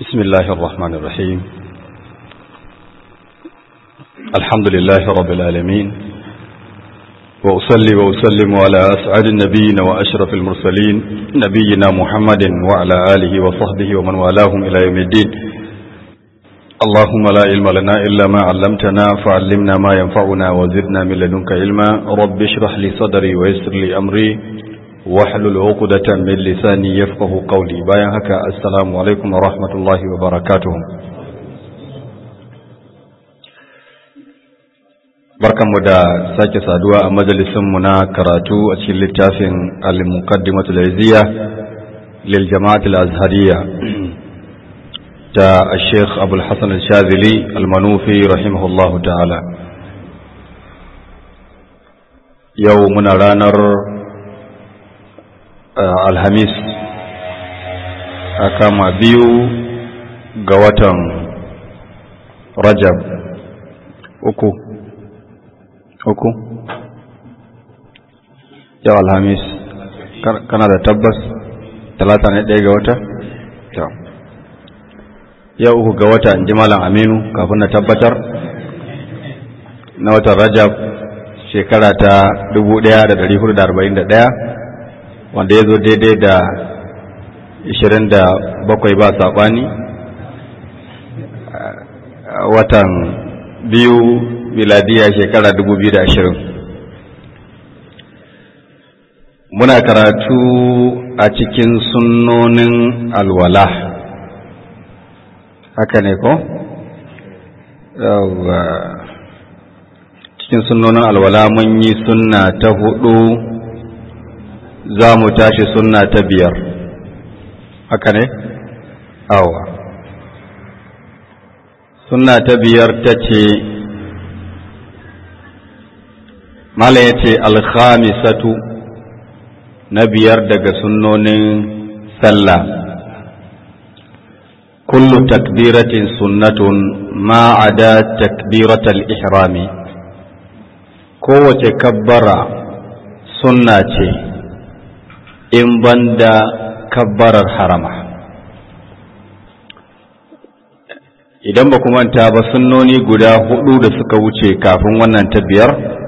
بسم الله الرحمن الرحيم الحمد لله رب العالمين وأصلي وأسلم على أسعد النبيين وأشرف المرسلين نبينا محمد وعلى آله وصحبه ومن والاهم إلى يوم الدين اللهم لا علم لنا إلا ما علمتنا فعلمنا ما ينفعنا وزدنا من لدنك علما رب اشرح لي صدري ويسر لي أمري واحلل عقدة من لساني يفقه قولي بايا هكا السلام عليكم ورحمة الله وبركاته barkanmu da sake saduwa a majalisinmu na karatu a cikin littafin al-muqaddimatul izziya lil jama'at al-azhariyya ta Sheikh Abdul Hassan al-Shazili al-Manufi rahimahullahu ta'ala yau muna ranar alhamis a kama biyu ga watan rajab uku uku yau alhamis kana da tabbas talata ne ɗaya ga wata yau uku ga wata in ji malam aminu kafin na tabbatar na watan rajab shekara ta 1441 wanda ya zo daidai da 27 ba saɓani watan biyu miladiya shekara 2020 muna karatu a cikin sunnonin alwala haka ne ko? cikin sunnonin alwala mun yi sunna ta hudu za mu tashi sunna ta biyar haka ne? awa sunna ta biyar ta ce mala ya ce alkhamisatu na biyar daga sunnonin sallah kullu takbiratin sunnatun ma'ada takbiratal ihrami kowace kabbara sunna ce in banda kabbarar harama idan ba manta ba sunnoni guda hudu da suka wuce kafin wannan ta biyar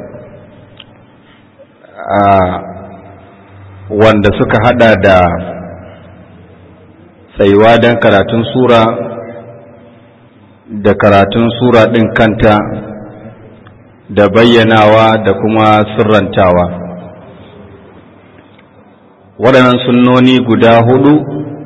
wanda suka hada da tsayuwa don karatun sura da karatun sura ɗin kanta da bayyanawa da kuma sirrantawa waɗannan sunnoni guda hudu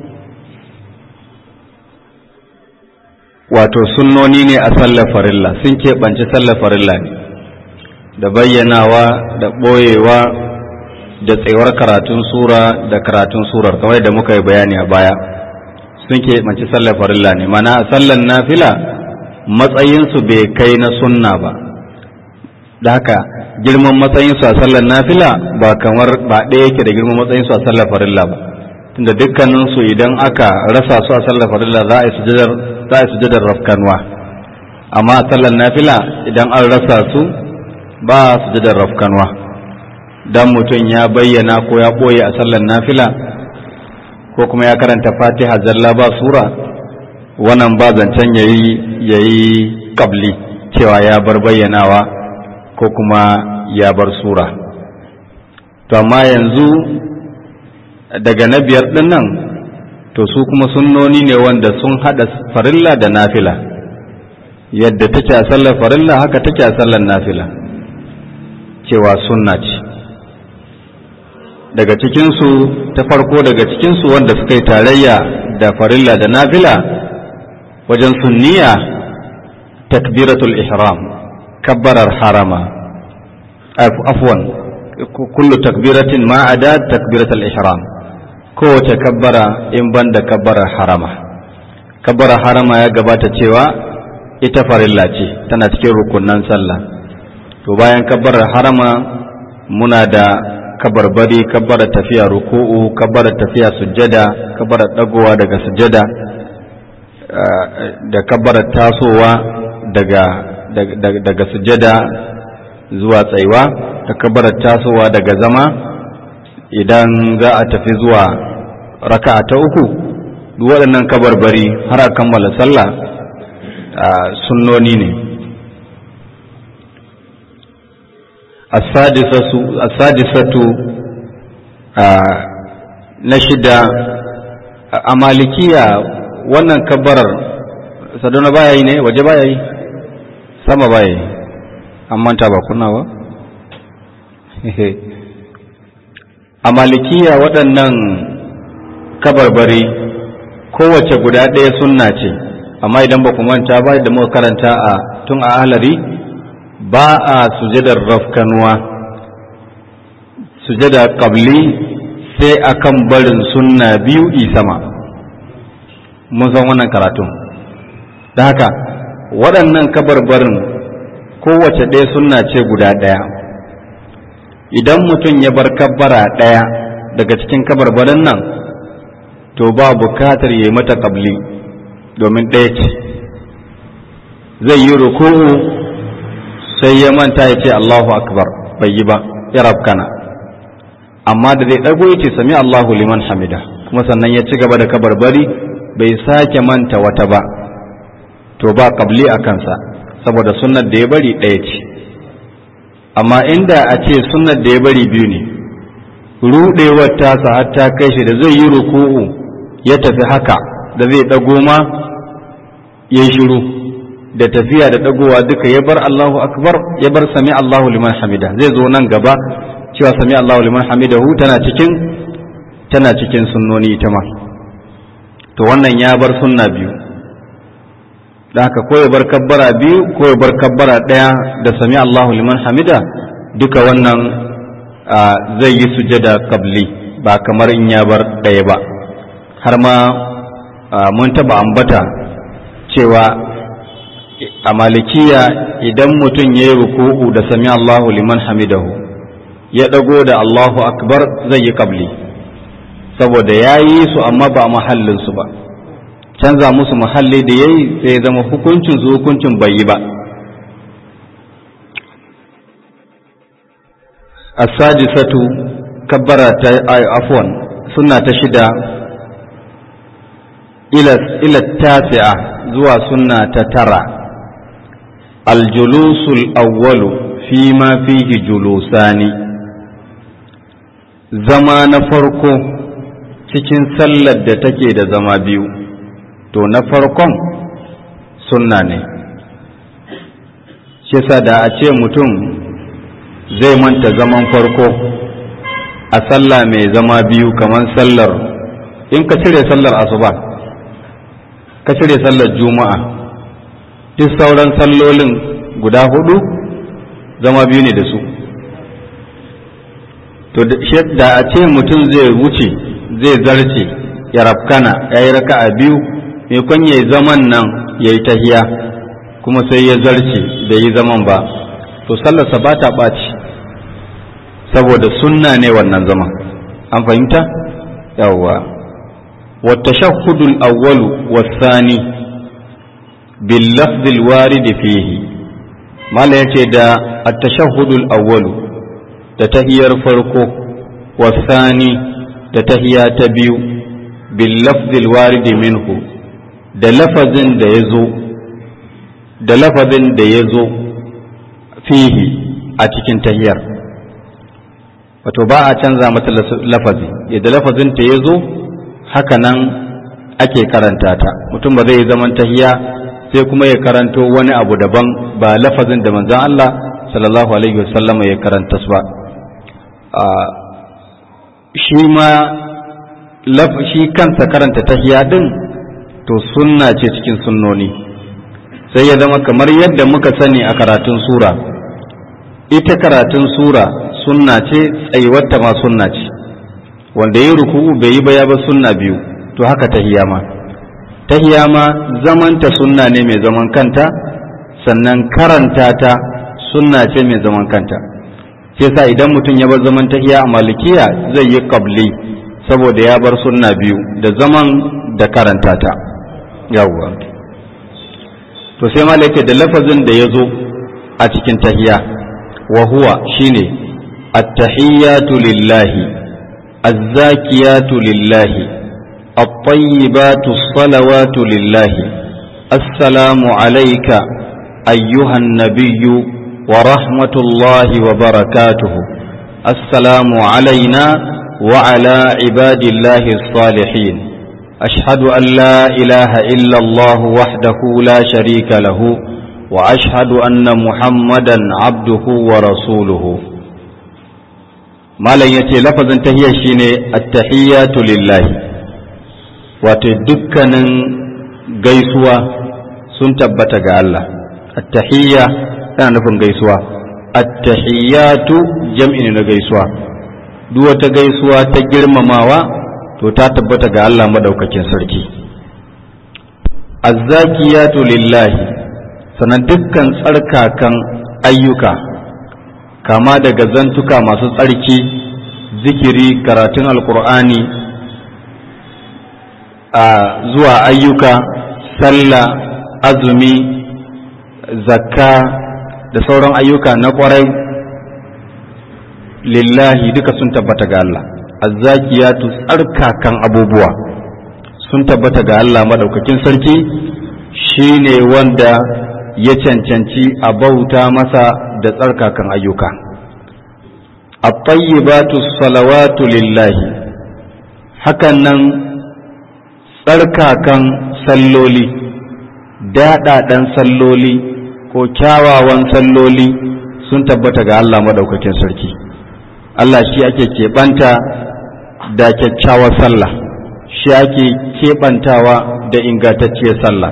wato sunnoni ne a sallar farilla sun keɓance sallar farilla ne da bayyanawa da ɓoyewa da tsayuwar karatun sura da karatun surar kamar da muka yi bayani a baya sun keɓance sallar farilla ne mana a sallar nafila matsayinsu bai kai na sunna ba da haka girman matsayinsu a sallar nafila ba kamar ba ɗaya yake da girman matsayinsu a sallar farilla ba tunda dukkaninsu idan aka rasa su a sallar farilla za a yi sujadar za a yi sujadar rafkanwa amma a sallar nafila idan an rasa su ba sujadar rafkanwa dan mutum ya bayyana ko ya ɓoye a sallar nafila ko kuma ya karanta fatiha zalla ba sura wannan ba zancen yayi yayi kabli cewa ya bar bayyanawa ko kuma ya bar sura to amma yanzu daga na biyar ɗin nan to su kuma sunnoni ne wanda sun haɗa farilla da nafila yadda take a sallar farilla haka take a sallar nafila cewa sunna ce daga cikinsu ta farko daga cikinsu wanda suka yi tarayya da farilla da nafila wajen sunniya takbiratul ihram kabbarar harama afwan kullu takbiratin ma'ada takbiratul ihram kowace kabbara in banda kabbarar harama kabbarar harama ya gabata cewa ita farilla ce tana cikin rukunan sallah to bayan kabbarar harama muna da kabarbari kabbara tafiya ruku'u kabbara tafiya sujjada kabbara dagowa daga sujjada da kabbara tasowa daga daga sujjada zuwa tsaiwa da kabbara tasowa daga zama idan za a tafi zuwa raka'a ta uku duk waɗannan kabarbari har a kammala sallah sunnoni ne asadisatu na shida a malikiya wannan kabbarar sadona baya yi ne waje baya yi sama baya yi an manta ba kuna ba a malikiya waɗannan kabarbari kowace guda ɗaya sunna ce amma idan ba ku manta ba da muka karanta a tun a ahlari ba a sujadar rafkanuwa sujada qabli sai akan barin sunna biyu sama mun san wannan karatun da haka waɗannan kabarbarin kowace ɗaya sunna ce guda ɗaya idan mutum ya bar kabbara ɗaya daga cikin kabarbarin nan to ba bukatar ya yi mata ƙabli domin ɗaya ce zai yi ruku'u sai ya manta ya ce Allahu akbar bai yi ba ya rabkana amma da zai ɗago ya ce sami Allahu liman hamida kuma sannan ya ci gaba da kabarbari bai sake manta wata ba to ba ƙabli a kansa saboda sunnar da ya bari ɗaya ce amma inda a ce sunnar da ya bari biyu ne ruɗewar tasa har ta kai shi da zai yi ruku'u ya tafi haka da zai ɗago ma ya yi shiru da tafiya da ɗagowa duka ya bar Allahu akbar ya bar sami Allahu liman hamida zai zo nan gaba cewa sami Allahu liman hamidahu tana cikin tana cikin sunnoni ita ma to wannan ya bar sunna biyu da haka ko ya bar kabbara biyu ko ya bar kabbara ɗaya da sami Allahu liman hamida duka wannan zai yi sujada kabli ba kamar in ya bar ɗaya ba har ma mun taba ambata cewa a malikiya idan mutum ya yi ruku'u da sami Allahu liman hamidahu ya ɗago da Allahu akbar zai yi kabli saboda ya yi su amma ba a mahallinsu ba canza musu mahalli da ya yi sai ya zama hukuncin su hukuncin bai yi ba as-sadisatu kabbara ta afwan sunna ta shida ila tasi'a zuwa sunna ta tara aljulusul awwalu fi ma fihi julusani zama na farko cikin sallar da take da zama biyu to na farkon sunna ne shi da a ce mutum zai manta zaman farko a sallah mai zama biyu kamar sallar in ka cire sallar asuba ka cire sallar juma'a duk sauran sallolin guda hudu zama biyu ne da su to da a ce mutum zai wuce zai zarce ya rafkana ya yi raka a biyu mai ya yi zaman nan ya yi tahiya kuma sai ya zarce da yi zaman ba to sallarsa ba ta ɓaci saboda sunna ne wannan zaman an fahimta yawwa والتشهد الأول والثاني باللفظ الوارد فيه ما لا دا التشهد الأول تتهير فرقه والثاني تتهيا تبيو باللفظ الوارد منه da lafazin da ya zo da lafazin da ya zo fihi a cikin tahiyar wato ba a canza mata lafazi yadda lafazin ta ya zo haka nan ake karanta ta mutum ba zai yi zaman tahiya sai kuma ya karanto wani abu daban ba lafazin da manzan Allah sallallahu alaihi wasallama ya karanta su ba shi ma shi kansa karanta tahiya din to sunna ce cikin sunnoni sai ya zama kamar yadda muka sani a karatun sura ita karatun sura sunna ce tsayuwarta ma sunna ce wanda ya ruku'u bai yi ba ya ba sunna biyu to haka tahiya ma tahiya ma zamanta sunna ne mai zaman kanta sannan karanta ta sunna ce mai zaman kanta sai sa idan mutum ya bar zaman tahiya a malikiya zai yi qabli saboda ya bar sunna biyu da zaman da karanta ta yawwa to sai malaka da lafazin da ya zo a cikin tahiya wa huwa shine at-tahiyyatu lillahi الزاكيات لله الطيبات الصلوات لله السلام عليك أيها النبي ورحمة الله وبركاته السلام علينا وعلى عباد الله الصالحين أشهد أن لا إله إلا الله وحده لا شريك له وأشهد أن محمدا عبده ورسوله ما لن يتي لفظا تهيا شيني التحيات لله وتدكنا gaisuwa sun tabbata ga Allah at-tahiyya tana nufin gaisuwa at-tahiyyatu jam'i ne na gaisuwa duk wata gaisuwa ta girmamawa to ta tabbata ga Allah madaukakin sarki az-zakiyatu lillahi sanan dukkan tsarkakan ayyuka kama daga zantuka masu tsarki zikiri karatun alkur'ani a zuwa ayyuka sallah azumi zakka da sauran ayyuka na kwarai lillahi duka sun tabbata ga Allah azzakiyatu tsarkakan abubuwa sun tabbata ga Allah madaukakin sarki shine wanda ya cancanci a bauta masa da tsarkakan ayyuka at-tayyibatu salawatu lillahi hakan nan tsarkakan salloli daɗaɗen salloli ko kyawawan salloli sun tabbata ga Allah madaukakin sarki Allah shi ake keɓanta da kyakkyawar sallah shi ake keɓantawa da ingantacciyar sallah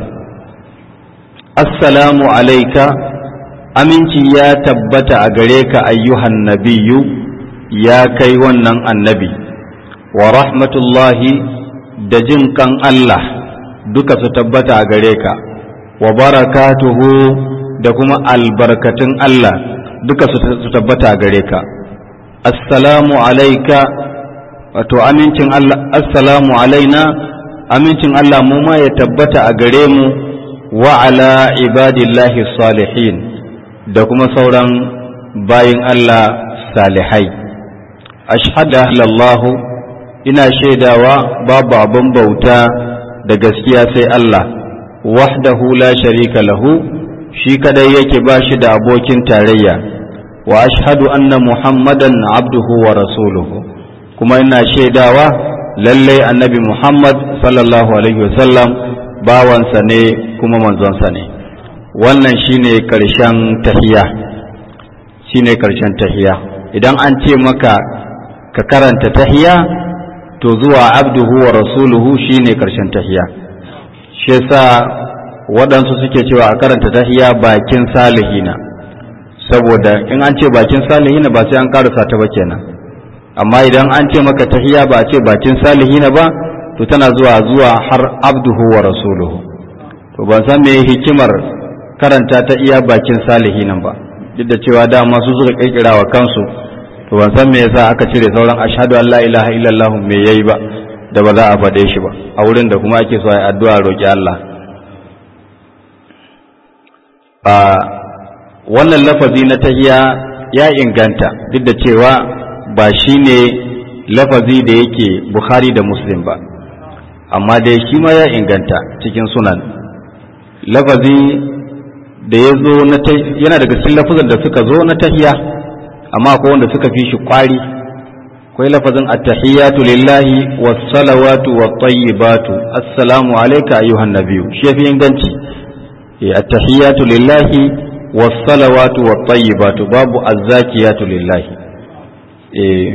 assalamu alaika aminci ya tabbata a gare ka ayyuhan nabiyu ya kai wannan annabi wa rahmatullahi da jin kan Allah duka su tabbata a gare ka wa barakatuhu da kuma albarkatun Allah duka su tabbata a gare ka assalamu alaika wato amincin Allah assalamu alaina amincin Allah mu ma ya tabbata a gare mu wa ala ibadillahi salihin da kuma sauran bayin Allah salihai ashhadu lallahu ina shaidawa babu abin bauta da gaskiya sai Allah wahdahu la sharika lahu shi kadai yake ba shi da abokin tarayya wa ashhadu anna muhammadan abduhu wa rasuluhu kuma ina shaidawa lallai annabi muhammad sallallahu alaihi wasallam bawansa ne kuma manzonsa ne wannan shine karshen tahiya shine karshen tahiya idan an ce maka ka karanta tahiya to zuwa abduhu wa rasuluhu shine karshen tahiya shi yasa waɗansu suke cewa a karanta tahiya bakin salihina saboda in an ce bakin salihina ba sai an karasa ta ba kenan amma idan an ce maka tahiya ba a ce bakin salihina ba to tana zuwa zuwa har abduhu wa rasuluhu to ban san me hikimar karanta ta iya bakin salihinan ba duk da cewa dama su suka kirkira wa kansu to ban san me yasa aka cire sauran ashhadu an la ilaha illallah me yayi ba da ba za a faɗe shi ba a wurin da kuma ake so a addu'a roki Allah a wannan lafazi na tahiya ya inganta duk da cewa ba shine lafazi da yake Bukhari da Muslim ba amma dai shi ma ya inganta cikin sunan lafazi da ya zo yana daga cikin lafazan da suka zo na tahiya amma akwai wanda suka fi shi kwari akwai lafazin attahiyatu lillahi was-salawatu wat-tayyibatu assalamu alayka ayyuhan nabiyyu shi yafi inganci eh attahiyatu lillahi was-salawatu wat-tayyibatu babu az-zakiyatu lillahi eh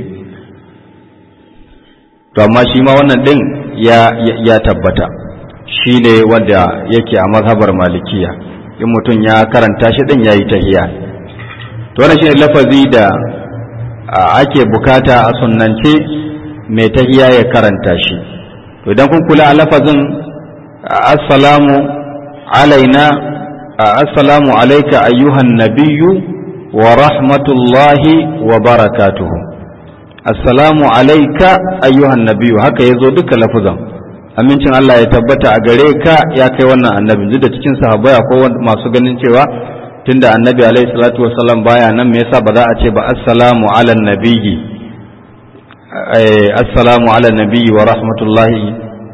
to amma shi ma wannan din ya ya tabbata shi ne wanda yake a mazhabar malikiya in mutum ya karanta shi din yayi tahiya to wannan shine lafazi da ake bukata a sunnance mai tahiya ya karanta shi to idan kun kula a lafazin assalamu alaina assalamu alayka ayyuhan nabiyyu wa rahmatullahi wa barakatuhu assalamu alayka ayyuhan nabiyyu haka yazo duka lafazan amincin Allah ya tabbata a gare ka ya kai wannan annabi duk da cikin sahabbai akwai masu ganin cewa tunda annabi alaihi salatu wasallam baya nan me yasa ba za a ce ba assalamu ala nabiyyi assalamu ala nabiyyi wa rahmatullahi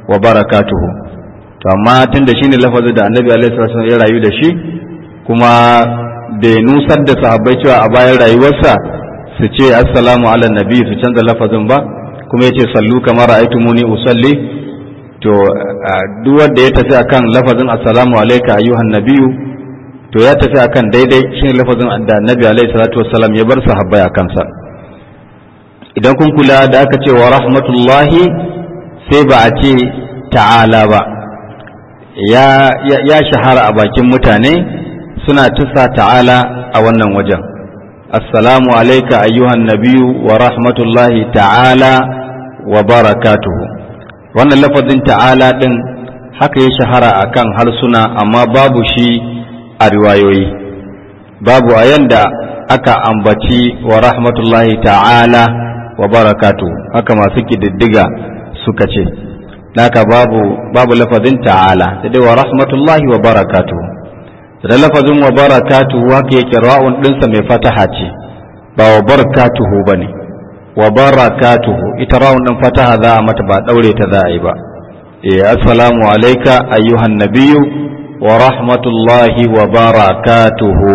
wa barakatuhu to amma tunda shine lafazin da annabi alaihi salatu ya rayu da shi kuma bai nusar da sahabbai cewa a bayan rayuwarsa su ce assalamu ala nabi su canza lafazin ba kuma yace sallu kamar ra'aytumuni usalli to duk wanda ya tafi akan lafazin assalamu alayka ayyuhan nabiyyu to ya tafi akan daidai shine lafazin da annabi alaihi salatu wassalam ya bar sahabbai akan sa idan kun kula da aka ce wa rahmatullahi sai ba a ce ta'ala ba ya, ya, shahara a bakin mutane suna tusa ta'ala a wannan wajen assalamu alaika ayyuhan nabiyu wa rahmatullahi ta'ala wa barakatuhu wannan lafazin ta'ala ɗin haka ya shahara a kan harsuna amma babu shi a riwayoyi babu a yanda aka ambaci wa rahmatullahi ta'ala wa barakatu haka masu kididdiga suka ce naka babu babu lafazin ta'ala sai dai wa rahmatullahi wa barakatu da lafazin wa barakatu haka yake ra'un dinsa mai fataha ce ba wa barakatuhu bane wa barakatuhu ita ra'un din fataha za a mata ba daure ta za a yi ba eh assalamu alayka ayyuhan nabiyyu wa rahmatullahi wa barakatuhu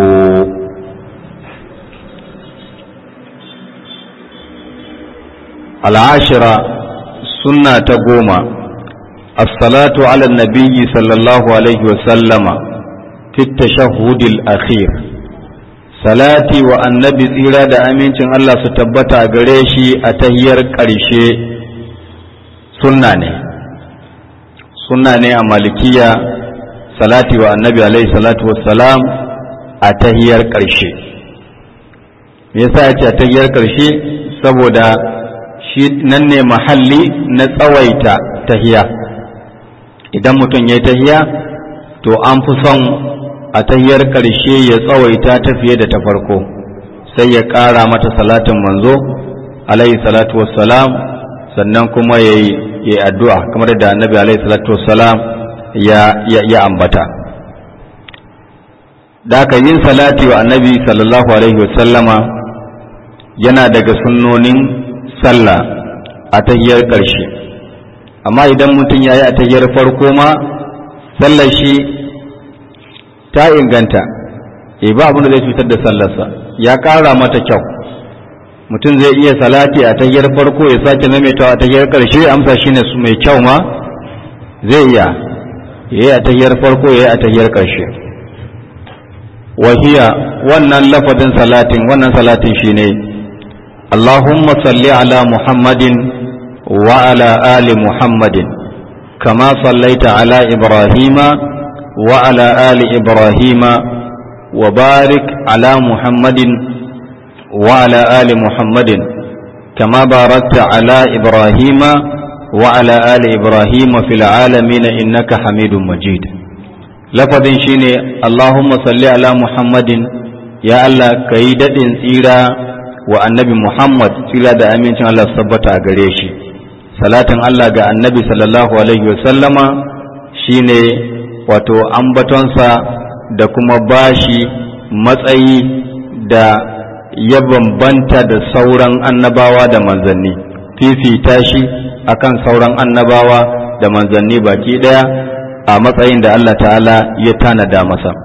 العاشرة سنة تقوم الصلاة على النبي صلى الله عليه وسلم في التشهد الأخير salati wa annabi tsira da amincin Allah su tabbata a gare shi a tahiyar ƙarshe sunna ne sunna ne a malikiya salati wa annabi alaihi salatu wassalam a tahiyar ƙarshe me yasa ya ce a tahiyar ƙarshe saboda shi nan ne mahalli na tsawaita tahiya idan mutum ya yi tahiya to an fi son a tahiyar ƙarshe ya tsawaita ta fiye da ta farko sai ya ƙara mata salatin manzo alaihi salatu wassalam sannan kuma ya yi addu'a kamar da annabi alaihi salatu wassalam ya ambata da aka yin salati wa annabi sallallahu alaihi wasallama yana daga sunnonin sallah a tahiyar ƙarshe amma idan mutum ya yi a tahiyar farko ma sallar shi ta inganta e ba abin da zai cutar da sallarsa ya ƙara mata kyau mutum zai iya salati a tahiyar farko ya sake maimaitawa a tahiyar ƙarshe amsa shine su mai kyau ma zai iya ya yi a tahiyar farko ya yi a tahiyar ƙarshe wahiya wannan lafazin salatin wannan salatin shine ne اللهم صل على محمد وعلى آل محمد كما صليت على إبراهيم وعلى آل إبراهيم وبارك على محمد وعلى آل محمد كما باركت على إبراهيم وعلى آل إبراهيم في العالمين إنك حميد مجيد لفظ شيني اللهم صل على محمد يا الله كيدة سيرا wa annabi Muhammad tsira da amincin Allah su tabbata a gare shi salatin Allah ga annabi sallallahu alaihi wasallama shine wato ambatonsa da kuma bashi matsayi da ya bambanta da sauran annabawa da manzanni fifita shi akan sauran annabawa da manzanni baki daya a matsayin da Allah ta'ala ya tanada masa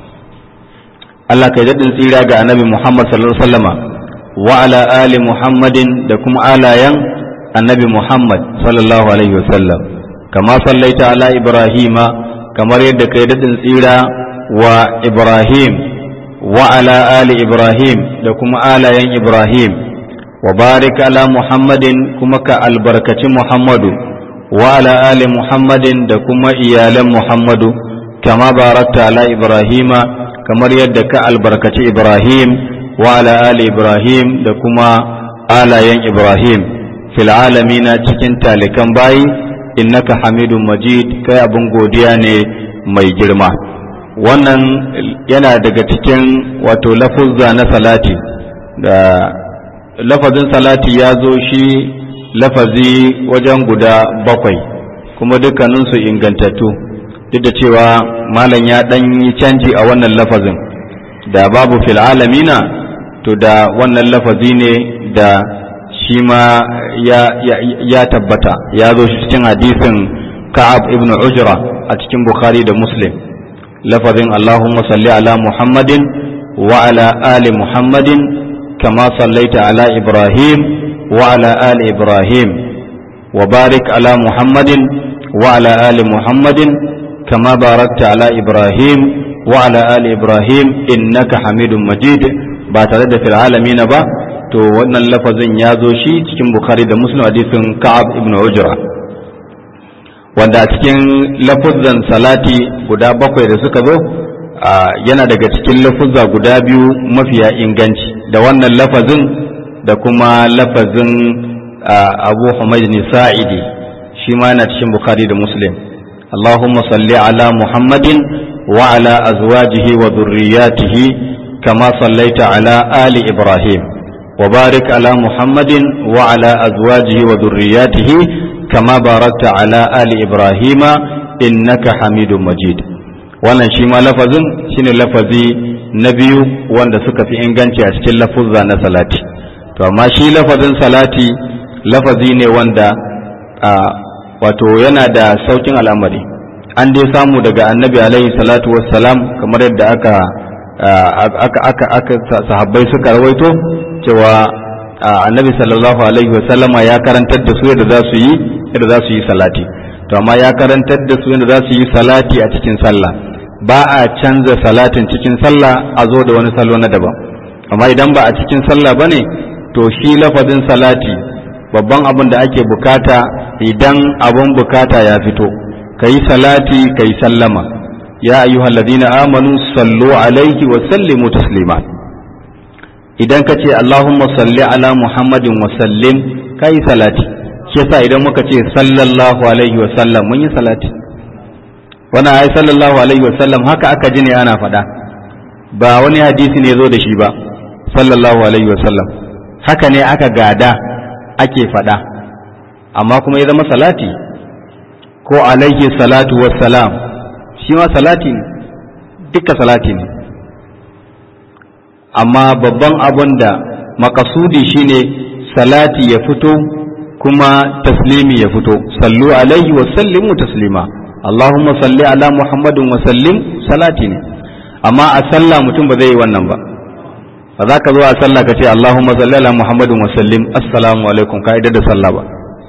Allah kai daɗin tsira ga annabi Muhammad sallallahu alaihi wasallama وعلى آل محمد دكم آلايا النبي محمد صلى الله عليه وسلم كما صليت على إبراهيم كما يدك يدد إلى وإبراهيم وعلى آل إبراهيم دكم آلايا إبراهيم وبارك على محمد كما كالبركة محمد وعلى آل محمد دكم إيال محمد كما باركت على إبراهيم كما يدك البركة إبراهيم وعلى آل إبراهيم دكما آل ين إبراهيم في العالمين cikin talikan bayi innaka hamidun majid kai abin godiya ne mai girma wannan yana daga cikin wato lafuzza na salati da lafazin salati ya zo shi lafazi wajen guda bakwai kuma dukkaninsu ingantattu duk da cewa malam ya ɗan yi canji a wannan lafazin da babu fil alamina to da wannan lafazi ne da shi ma ya, ya, ya tabbata ya zo shi cikin hadisin ka'ab ibn ujra a cikin bukhari da muslim lafazin allahumma salli ala muhammadin wa ala ali muhammadin kama sallaita ala ibrahim wa ala ali ibrahim wa barik ala muhammadin wa ala ali muhammadin kama barakta ala ibrahim wa ala ali ibrahim innaka hamidun majid ba tare da fil alamin ba to wannan lafazin ya zo shi cikin bukhari da muslim hadisin ka'ab ibn ujra wanda a cikin lafuzan salati guda bakwai da suka zo yana daga cikin lafuzza guda biyu mafiya inganci da wannan lafazin da kuma lafazin abu humayd sa'idi shi ma yana cikin bukhari da muslim اللهم صل على محمد وعلى أزواجه وذرياته كما صليت على آل إبراهيم وبارك على محمد وعلى أزواجه وذرياته كما باركت على آل إبراهيم إنك حميد مجيد wannan shi ma lafazin shine lafazi na biyu wanda suka fi inganci a cikin lafuzza na salati to amma shi lafazin salati lafazi ne wanda wato yana da saukin al'amari an dai samu daga annabi alaihi salatu wassalam kamar yadda aka aka aka aka sahabbai suka rawaito cewa annabi sallallahu alaihi wasallama ya karantar da su yadda za su yi yadda za su yi salati to amma ya karantar da su yadda za su yi salati a cikin sallah ba a canza salatin cikin sallah a zo da wani salo na daban amma idan ba a cikin sallah bane to shi lafazin salati babban abin da ake bukata idan abin bukata ya fito kayi salati kayi sallama ya ayyuhal ladina amanu sallu alaihi wa sallimu taslima idan ka ce Allahumma salli ala Muhammadin wa sallim kai salati shi yasa idan muka ce sallallahu alaihi wa sallam mun yi salati wannan ai sallallahu alaihi wa sallam haka aka ji ne ana faɗa ba wani hadisi ne zo da shi ba sallallahu alaihi wa sallam haka ne aka gada ake faɗa amma kuma ya zama salati ko alaihi salatu wassalam shi ma salati ne duka salati ne amma babban abun da makasudi shine salati ya fito kuma taslimi ya fito sallu alaihi wa sallimu taslima Allahumma salli ala Muhammadin wa sallim salati ne amma a sallah mutum ba zai yi wannan ba ba za ka zo a sallah ka ce Allahumma salli ala Muhammadin wa sallim assalamu alaikum ka da sallah ba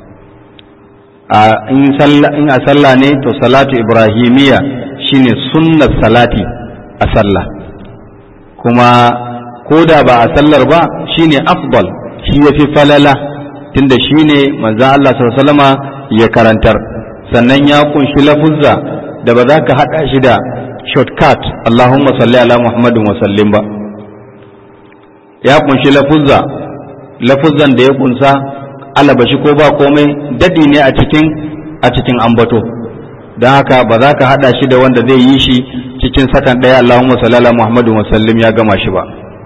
a in a sallah ne to salatu ibrahimiya shine sunnar salati a sallah kuma ko da ba a sallar ba shine afdal shi yafi falala tunda shine manzon Allah sallallahu ya karantar sannan ya kunshi lafuzza da ba za ka haɗa shi da shortcut Allahumma salli ala Muhammadin wa sallim ba ya kunshi lafuzza lafuzzan da ya kunsa alabashi ko ba komai dadi ne a cikin a cikin ambato don haka ba za ka haɗa shi da wanda zai yi shi cikin sakan ɗaya Allahumma salli ala Muhammadin wa sallim ya gama shi ba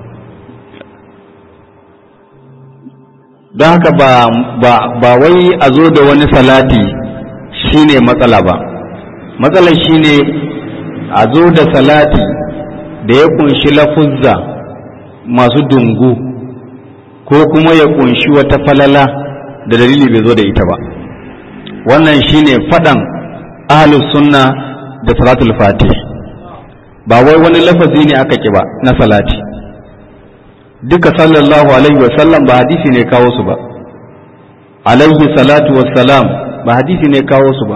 don haka ba, ba, ba wai a zo da wani salati shine matsala ba matsalar shine a zo da salati da ya kunshi lafuzza masu dungu ko kuma ya kunshi wata falala da dalili bai zo da ita ba wannan shine faɗan ahlus sunna da salatul fatih ba wai wani lafazi ne aka ki ba na salati duka sallallahu alaihi wasallam ba hadisi ne kawo su ba alaihi salatu wassalam ba hadisi ne kawo su ba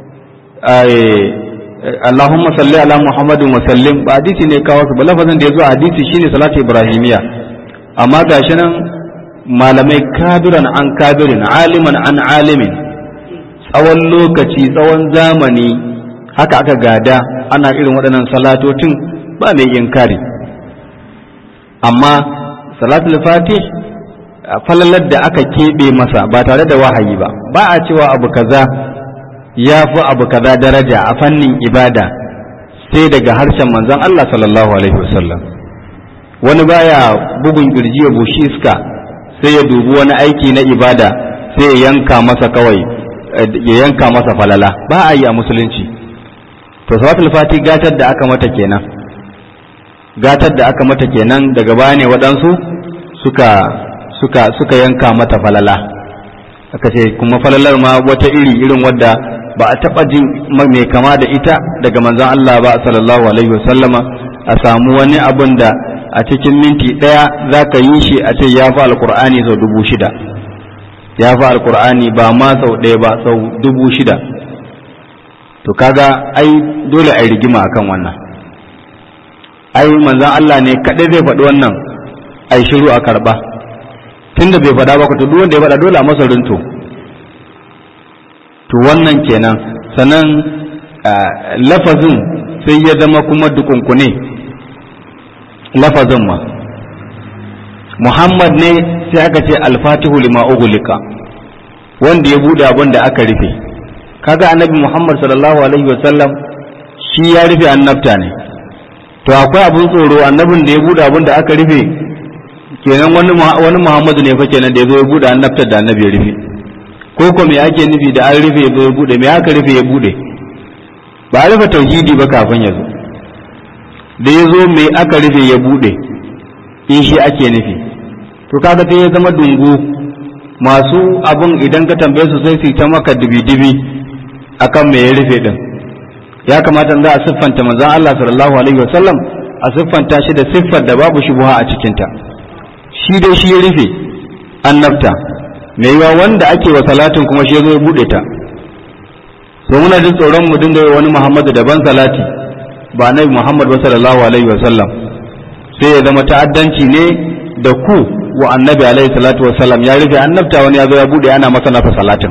Allahumma salli ala Muhammadin wa sallim ba hadisi ne kawo su ba lafazin da ya zo a hadisi shine salatu ibrahimiya amma gashi nan malamai kabiran an kabirin aliman an alimin tsawon lokaci tsawon zamani haka aka gada ana irin waɗannan salatocin ba mai inkari amma salatul fatih falalar da aka keɓe masa ba tare da wahayi ba ba a cewa abu kaza ya fi abu kaza daraja a fannin ibada sai daga harshen manzon Allah sallallahu alaihi wasallam wani baya bugun kirji ya bushi iska sai ya dubi wani aiki na ibada sai ya yanka masa kawai ya yanka masa falala ba a yi a musulunci to salatul fatih gatar da aka mata kenan gatar da aka mata kenan daga baya ne waɗansu suka suka suka yanka mata falala aka ce kuma falalar ma wata iri irin wadda ba a taɓa jin mai kama da ita daga manzon Allah ba sallallahu alaihi wasallama a samu wani abun da a cikin minti ɗaya za ka yi shi a ce ya fi alkur'ani sau dubu shida ya fi alkur'ani ba ma sau ɗaya ba sau dubu shida to kaga ai dole a rigima akan wannan ai manzon Allah ne kaɗai zai faɗi wannan ai shiru a karɓa tunda bai faɗa ba to duk wanda ya faɗa dole a masa runto to wannan kenan sannan lafazin sai ya zama kuma dukunkune lafazin ma Muhammad ne sai aka ce alfatihu lima ugulika wanda ya bude abin da aka rufe kaga annabi Muhammad sallallahu alaihi wasallam shi ya rufe annabta ne to akwai abin tsoro annabin da ya bude abin da aka rufe kenan wani wani Muhammadu ne fa kenan da ya zo ya bude annabta da annabi ya rufe ko ko me ake nufi da an rufe ya zo ya bude me aka rufe ya bude ba a rufe tauhidi ba kafin ya zo da ya zo me aka rufe ya bude in shi ake nufi to kaga sai ya zama dungu masu abun idan ka tambaye su sai su ta maka dibi-dibi akan me ya rufe din ya kamata za a siffanta manzon Allah sallallahu alaihi wasallam a siffanta shi da siffar da babu shubha a cikinta shi dai shi ya rufe annabta mai yiwa wanda ake wa salatin kuma shi ya zo ya bude ta so muna jin tsoron mu dinga yi wani Muhammadu daban salati ba nabi Muhammad ba sallallahu alaihi wasallam sai ya zama ta'addanci ne da ku wa annabi alaihi salatu wasallam ya rufe annabta wani ya zo ya bude ana masa nasa salatin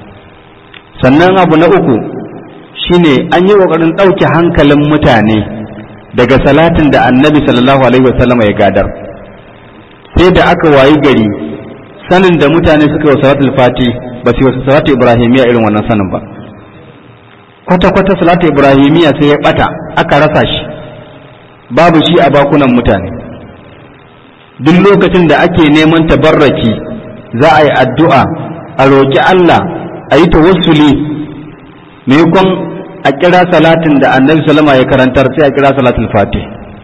sannan abu na uku shine an yi kokarin ɗauke hankalin mutane daga salatin da annabi sallallahu alaihi wasallam ya gadar sai da aka wayi gari sanin da mutane suka yi wa salatul fati ba su yi salatu ibrahimiya irin wannan sanin ba kwata-kwata salatu ibrahimiya sai ya bata aka rasa shi babu shi a bakunan mutane duk lokacin da ake neman tabarraki za a yi addu'a a roƙi Allah a yi tawassuli maimakon a kira salatin da annabi salama ya karantar sai a kira salatul fati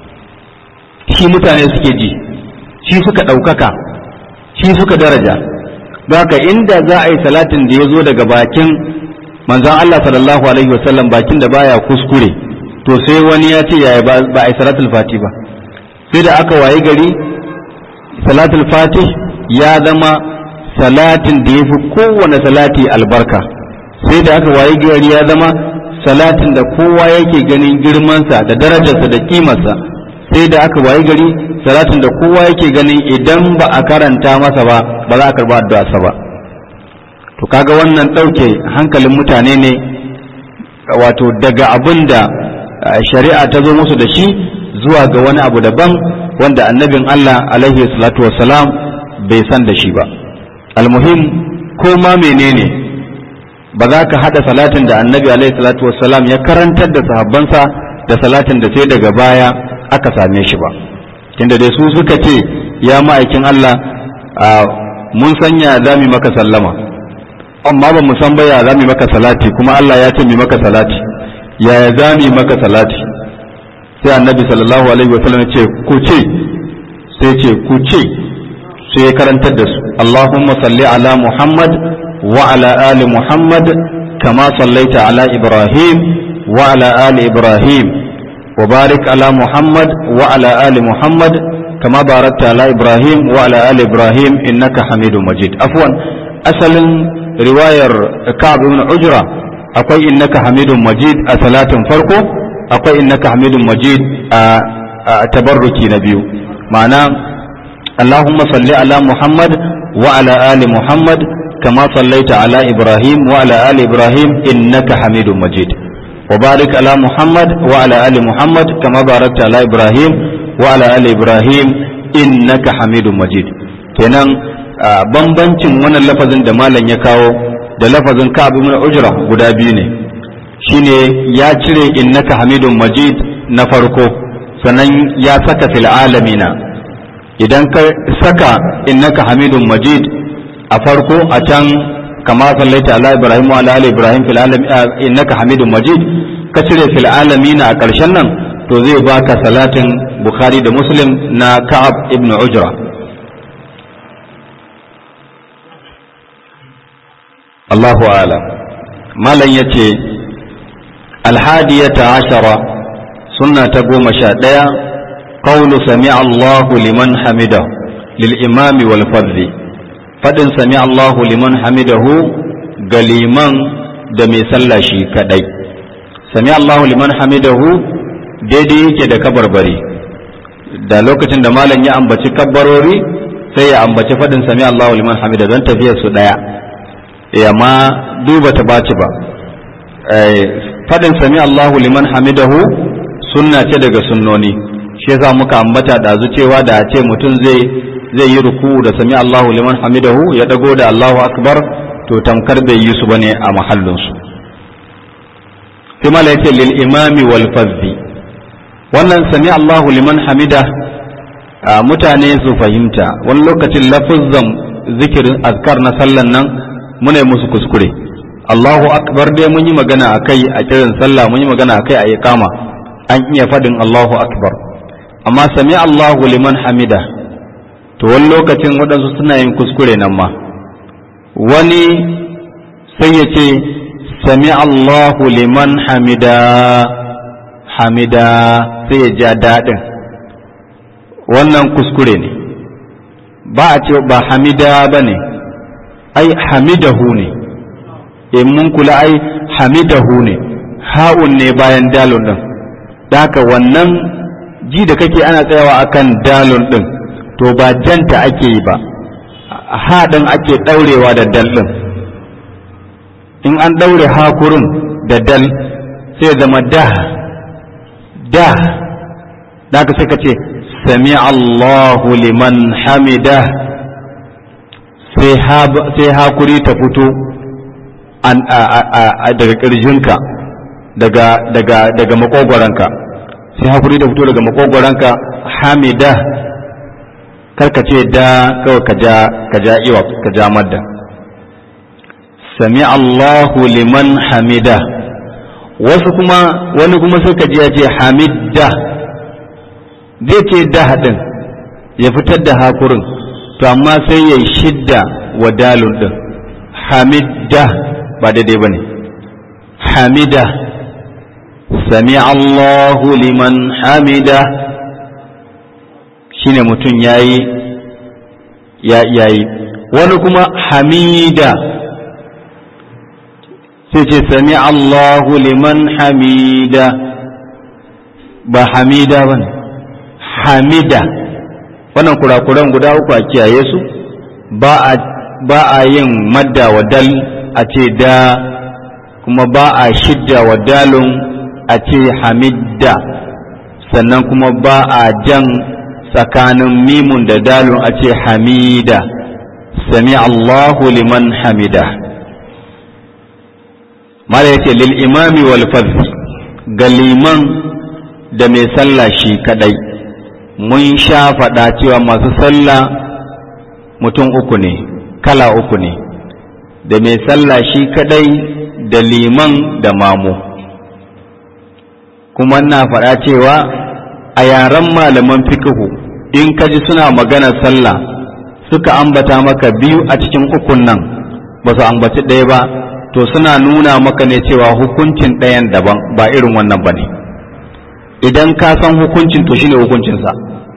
shi mutane suke ji shi suka ɗaukaka shi suka daraja haka inda za a yi salatin da ya zo daga bakin manzon Allah sallallahu alaihi wasallam bakin da baya kuskure to sai wani ya ce yaya ba a yi salatul fati ba sai da aka wayi gari salatul fati ya zama salatin da ya fi kowane salati albarka sai da aka wayi gari ya zama salatin da kowa yake ganin girmansa da darajarsa da kimarsa sai da aka wayi gari salatin da kowa yake ganin idan ba a karanta masa ba ba za a karba addu'arsa ba to kaga wannan ɗauke hankalin mutane ne wato daga abin da shari'a ta zo musu da shi zuwa ga wani abu daban wanda annabin Allah alaihi salatu wassalam bai san da shi ba almuhim ko ma menene ba za ka haɗa salatin da annabi alaihi salatu wassalam ya karantar da sahabbansa da salatin da sai daga baya aka same shi ba tunda dai su suka ce ya ma'aikin Allah mun sanya za mu maka sallama amma ba mu san ba ya za mu maka salati kuma Allah ya ce mu maka salati yaya za mu maka salati sai annabi sallallahu alaihi wasallam ce ku ce sai ce ku ce sai ya karantar da su Allahumma salli ala Muhammad wa ala ali Muhammad kama sallaita ala Ibrahim wa ala ali Ibrahim wa barik ala Muhammad wa ala ali Muhammad kama barakta ala Ibrahim wa ala ali Ibrahim innaka Hamidum Majid afwan asalin riwayar Ka'ab ibn Ujra akwai innaka Hamidum Majid a salatin farko akwai innaka hamidun majid a tabarruki na biyu ma'ana allahumma salli ala muhammad wa ala ali muhammad kama sallaita ala ibrahim wa ala ali ibrahim innaka hamidun majid wa barik ala muhammad wa ala ali muhammad kama barakta ala ibrahim wa ala ali ibrahim innaka hamidun majid kenan bambancin wannan lafazin da malam ya kawo da lafazin ka'ab ibn ujra guda biyu ne shine ya cire innaka hamidun majid na farko sannan ya saka fil alamina idan ka saka innaka hamidun majid a farko a can kama sallaita ala ibrahim wa ala ali ibrahim fil alamin innaka hamidun majid ka cire fil alamina a ƙarshen nan to zai baka salatin bukhari da muslim na ka'ab ibn ujra Allahu a'lam malam ya ce alhadiyata ashara sunna ta goma sha ɗaya qawlu sami Allahu liman hamidahu lil imami wal fadli fadin sami Allahu liman hamidahu ga liman da mai sallah shi kadai sami Allahu liman hamidahu daidai yake da kabarbari da lokacin da malam ya ambaci kabbarori sai ya ambaci fadin sami Allahu liman hamida don tafiyar su daya ya ma duba ta baci ba fadin sami Allahu liman hamidahu sunna ce daga sunnoni shi yasa muka ambata da cewa da ce mutum zai zai yi ruku da sami Allahu liman hamidahu ya dago da Allahu akbar to tamkar bai yi su bane a mahallin su sai mala yace lil imami wal fazzi wannan sami Allahu liman hamida mutane su fahimta wani lokacin lafuzzan zikirin azkar na sallan nan muna musu kuskure Allahu akbar dai mun yi magana akai a kiran sallah mun yi magana akai a iqama an iya fadin Allahu akbar amma sami Allahu liman hamida to wani lokacin waɗansu suna yin kuskure nan ma wani sai ya ce sami Allahu liman hamida hamida sai ya ja daɗin wannan kuskure ne ba a ce ba hamida ba ne ai hamidahu ne in mun kula ai hamidahu ne ha'un ne bayan dalon ɗin haka wannan ji da kake ana tsayawa akan dalon ɗin to ba janta ake yi ba haɗin ake ɗaurewa da dal ɗin in an ɗaure hakurin da dal sai zama da da da ka sai ka ce sami Allahu liman hamida sai hakuri ta fito daga ƙirjinka daga makogwaranka sai hakuri ta fito daga makogwaranka hamida karka ce da kawai ka ja iwa ka ja madda sami Allahu liman hamida wasu kuma wani kuma suka ji ya ce hamidda zai ce da haɗin ya fitar da hakurin to amma sai ya shidda wa dalun ɗin hamidda ba daidai ba ne hamida sami Allahu liman hamida shine mutum yayi ya yayi wani kuma hamida sai ce sami Allahu liman hamida ba hamida ba hamida wannan kurakuran guda uku a kiyaye su ba a yin madda wa dal a ce da kuma ba a shidda wa dalun a ce hamidda sannan kuma ba a jan tsakanin mimun da dalun a ce hamida sami Allahu liman hamida mala yace lil imami wal fadl ga liman da mai sallah shi kadai mun sha faɗa cewa masu sallah mutum uku ne kala uku ne da mai sallah shi kadai da liman da mamu kuma na faɗa cewa a yaren malaman fikihu in ka ji suna maganar sallah suka ambata maka biyu a cikin ukun nan ba su ambaci ɗaya ba to suna nuna maka ne cewa hukuncin ɗayan daban ba irin wannan ba ne idan ka san hukuncin to shine hukuncinsa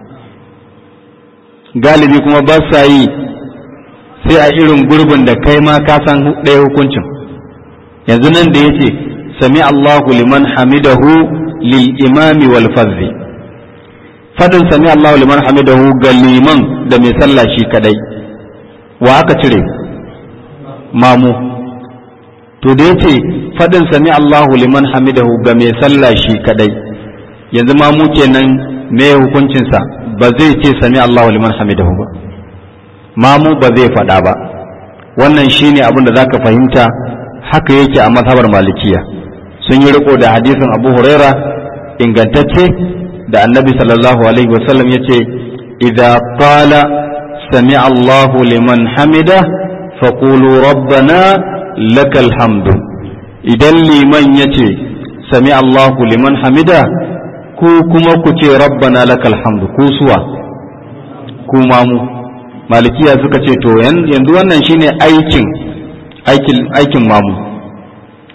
galibi kuma ba sa yi sai a irin gurbin da kai ma ka san ɗaya hukuncin yanzu nan da yace sami Allahu liman hamidahu lil imami wal fadhi fadin sami Allahu liman hamidahu ga liman da mai sallah shi kadai wa aka cire mamu to da yace fadin sami Allahu liman hamidahu ga mai sallah shi kadai yanzu mamu kenan me hukuncinsa ba zai ce sami Allahu liman hamidahu ba mamu ba zai faɗa ba wannan shine abin da zaka fahimta haka yake a mazhabar malikiya sun yi riko da hadisin Abu Huraira ingantacce da annabi sallallahu alaihi wasallam yace idza qala sami Allahu liman hamida faqulu rabbana lakal hamdu idan liman yace sami Allahu liman hamida ku kuma ku ce rabbana lakal hamdu ku suwa ku mamu malikiya suka ce to yanzu wannan shine aikin aikin aikin mamu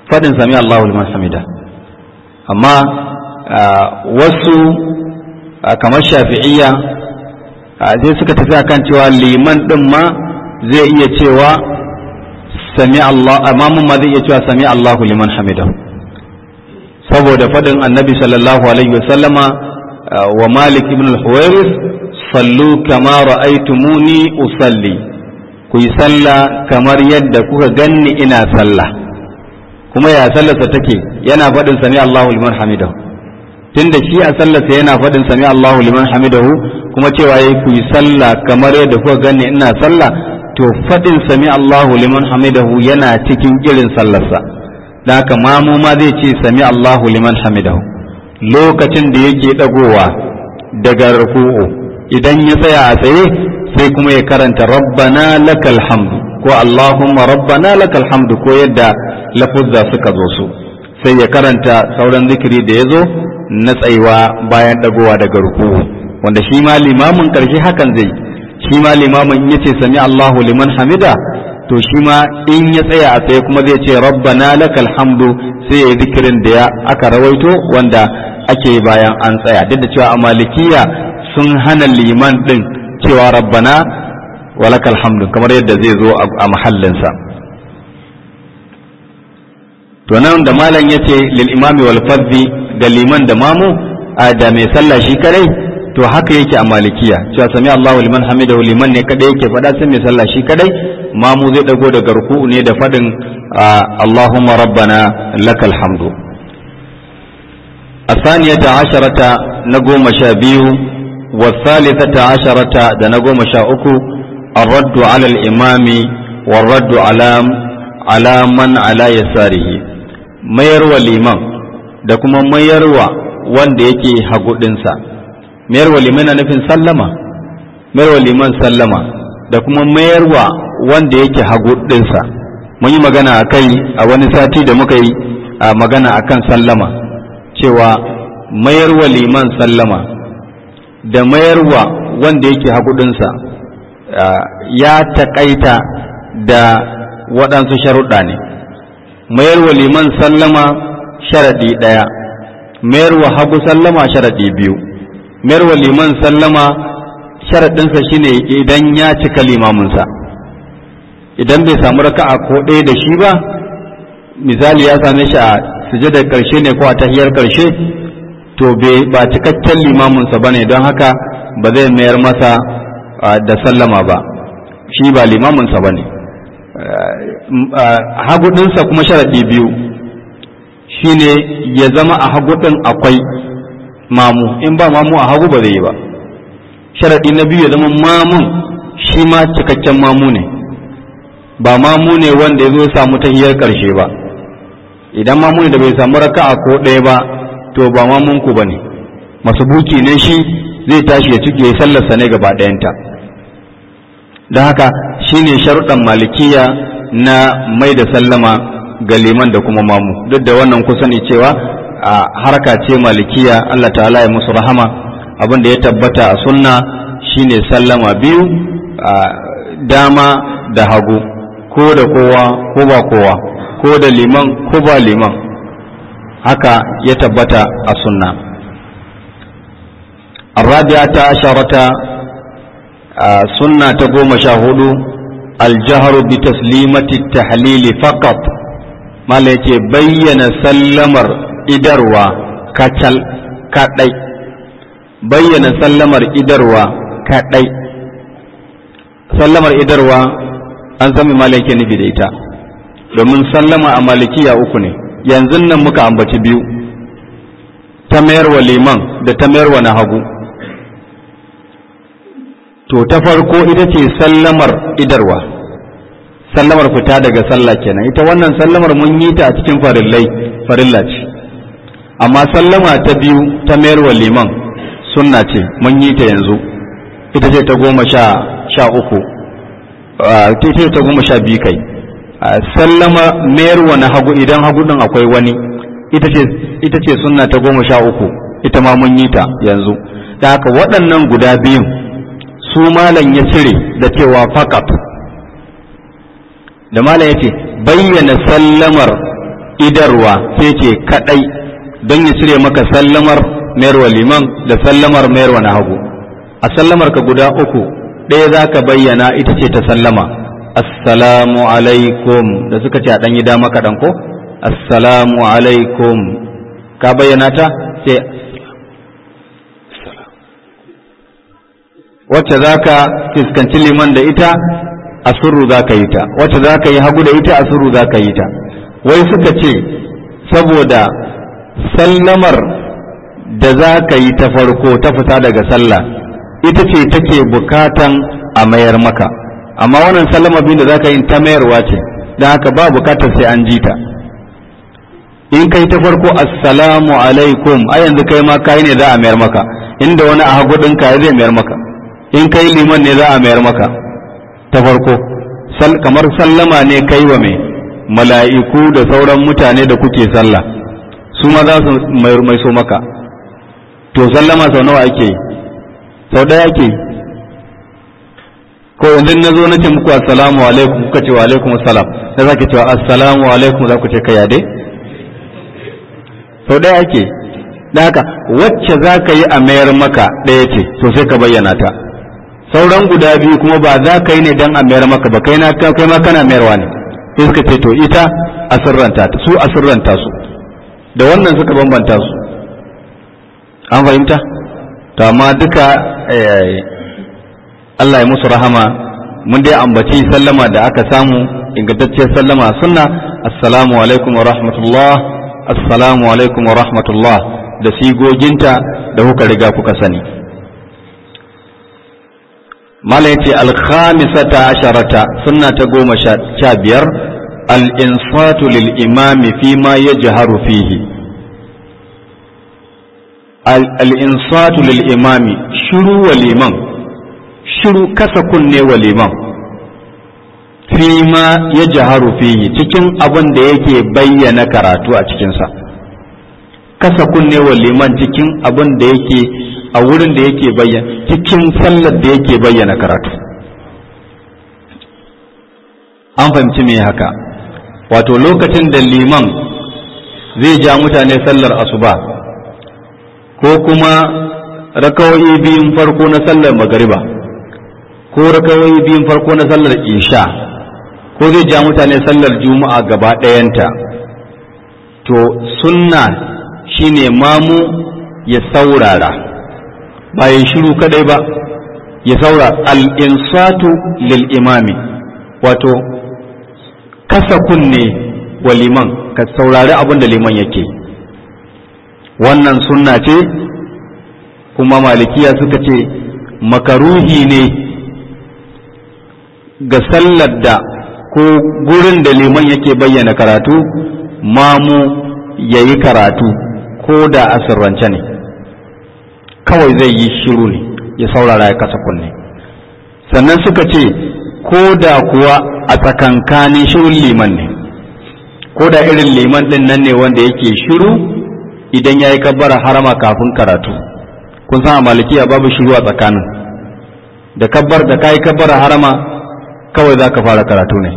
fadin sami Allahu liman hamida amma wasu kamar shafi'iyya sai suka tafi akan cewa liman din ma zai iya cewa sami Allah amma ma zai iya cewa sami Allahu liman hamida saboda fadin annabi sallallahu alaihi wasallama wa malik ibn al-huwairis sallu kama ra'aytumuni usalli ku yi sallah kamar yadda kuka ganni ina sallah kuma ya sallarsa take yana faɗin sami Allahu liman hamidahu tunda shi a sallarsa yana faɗin sami Allahu liman hamidahu kuma cewa yayi ku yi sallah kamar yadda kuka ganni ina sallah to faɗin sami Allahu liman hamidahu yana cikin irin sallarsa da haka mamu ma zai ce sami Allahu liman hamidahu lokacin da yake dagowa daga ruku'u idan ya tsaya a tsaye sai kuma ya karanta rabbana lakal hamdu ko allahumma rabbana lakal hamdu ko yadda lafuzza suka zo su sai ya karanta sauran zikiri da ya zo na tsayuwa bayan dagowa daga ruku'u wanda shi ma limamin karshe hakan zai shi ma limamin ya ce sami allahu liman hamida to shi ma in ya tsaya a tsaye kuma zai ce rabbana lakal hamdu sai ya yi zikirin da ya aka rawaito wanda ake bayan an tsaya duk da cewa a malikiya sun hana liman din cewa rabbana walakal hamdu kamar yadda zai zo a mahallinsa to nan da malam yace lil imami wal fadhi ga liman da mamu a da mai sallah shi kadai to haka yake a malikiya cewa sami Allahu liman hamidahu liman ne kadai yake faɗa sai mai sallah shi kadai mamu zai dago daga ruku'u ne da faɗin Allahumma rabbana lakal hamdu الثانية عشرة نقوم شابيو والثالثة عشرة دنقوم شاؤكو الرد على الإمام والرد على على من على يساره mayarwa liman da kuma mayarwa wanda yake hagudinsa mayarwa liman na nufin sallama mayarwa liman sallama da kuma mayarwa wanda yake hagudinsa mun yi magana a kai a wani sati da muka yi a magana a kan sallama cewa mayarwa liman sallama da mayarwa wanda yake hagudinsa ya taƙaita da waɗansu sharuɗa ne mayarwa liman sallama sharaɗi ɗaya mayarwa hagu sallama sharaɗi biyu mayarwa liman sallama sharaɗinsa shine idan ya cika limaminsa idan bai samu raka'a ko ɗaya da shi ba misali ya same shi a sujadar ƙarshe ne ko a tahiyar ƙarshe to ba cikakken limaminsa ba ne don haka ba zai mayar masa da sallama ba shi ba limaminsa ba ne hagudinsa kuma sharaɗi biyu shine ya zama a hagudin akwai mamu in ba mamu a hagu ba zai yi ba sharaɗi na biyu ya zama mamun shi ma cikakken mamu ne ba mamu ne wanda ya zo samu tahiyar ƙarshe ba idan mamu ne da bai samu raka'a ko ɗaya ba to ba mamunku ba ne masu buki ne shi zai tashi ya cike sallarsa ne gaba ɗayanta don haka shine sharuɗan malikiya na mai da sallama ga liman da kuma mamu duk da wannan kusa ne cewa a harka ce malikiya Allah ta'ala ya musu rahama abin da ya tabbata a sunna shine sallama biyu a dama da hagu ko da kowa ko ba kowa ko da liman ko ba liman haka ya tabbata a sunna الرابعة عشرة سنة تقوم شاهد الجهر بتسليمة التحليل فقط ما ليتي بين سلمر إدروا كتل كتلي بين سلمر إدروا كتلي سلمر إدروا an sami malaki nufi da ita domin sallama a malikiya uku ne yanzu nan muka ambaci biyu ta mayarwa liman da ta mayarwa na hagu to ta farko ita ce sallamar idarwa sallamar fita daga sallah kenan ita wannan sallamar mun yi ta a cikin farillai farilla ce amma sallama ta biyu ta mayarwa liman sunna ce mun yi ta yanzu ita ce ta goma sha sha uku ita ce ta goma sha biyu kai sallama mayarwa na hagu idan hagu din akwai wani ita ce ita ce sunna ta goma sha uku ita ma mun yi ta yanzu da haka waɗannan guda biyun su malam ya cire da cewa fakat da malam ya ce bayyana sallamar idarwa sai ce kadai don ya cire maka sallamar mayarwa liman da sallamar mayarwa na hagu a sallamar ka guda uku ɗaya za ka bayyana ita ce ta sallama assalamu alaikum da suka ce a ɗan yi dama kaɗan ko assalamu alaikum ka bayyana ta sai wacce za ka fuskanci liman da ita a surru za ka yi ta wacce za ka yi hagu da ita a surru za ka yi ta wai suka ce saboda sallamar da za ka yi ta farko ta fita daga sallah ita ce take bukatan a mayar maka amma wannan sallama biyu da za ka yi ta mayarwa ce don haka ba bukatar sai an ji ta in kai ta farko assalamu alaikum a yanzu kai ma kai ne za a mayar maka inda wani a hagu ɗinka zai mayar maka in kai liman ne za a mayar maka ta farko kamar sallama ne kai wa mai mala'iku da sauran mutane da kuke sallah su ma za su mai so maka to sallama sau nawa ake yi sau ɗaya ake yi ko yanzu na zo na ce muku assalamu alaikum kuka ce wa alaikum assalam na za ki cewa assalamu alaikum za ku ce kai dai sau ɗaya ake da haka wacce za ka yi a mayar maka ɗaya ce to sai ka bayyana ta sauran guda biyu kuma ba za ka yi ne don a mayar maka ba kai na kai ma kana mayarwa ne sai suka ce to ita a sirranta su a sirranta su da wannan suka bambanta su an fahimta to amma duka Allah ya musu rahama mun dai ambaci sallama da aka samu ingantacciyar sallama sunna assalamu alaikum wa rahmatullah assalamu alaikum wa rahmatullah da sigoginta da kuka riga kuka sani mala yace alkhamisata asharata sunna ta goma sha biyar al-insatu lil imami fi ma yajharu fihi al-insatu lil imami shiru wa liman shiru kasa kunne wa liman fi ma yajharu fihi cikin abin da yake bayyana karatu a cikinsa kasa kunne wa liman cikin abin da yake a wurin da yake bayyana cikin sallar da yake bayyana karatu an fahimci me haka wato lokacin da liman zai ja mutane sallar asuba ko kuma rakawai biyun farko na sallar magariba ko rakawai biyun farko na sallar isha ko zai ja mutane sallar juma'a gaba ɗayanta to sunna shine mamu ya saurara ba ya shiru kadai ba ya saura al'insatu lil imami wato kasa kunne wa liman ka saurari abin da liman yake wannan sunna ce kuma malikiya suka ce makaruhi ne ga sallar da ko gurin da liman yake bayyana karatu mamu ya yi karatu ko da asirrance ne kawai zai yi shiru ne ya saurara ya kasa kunne sannan suka ce ko da kuwa a tsakankanin shirun liman ne ko da irin liman din nan ne wanda yake shiru idan ya yi kabbara harama kafin karatu kun san a malikiya babu shiru a tsakanin da kabbar da ka yi kabbara harama kawai za ka fara karatu ne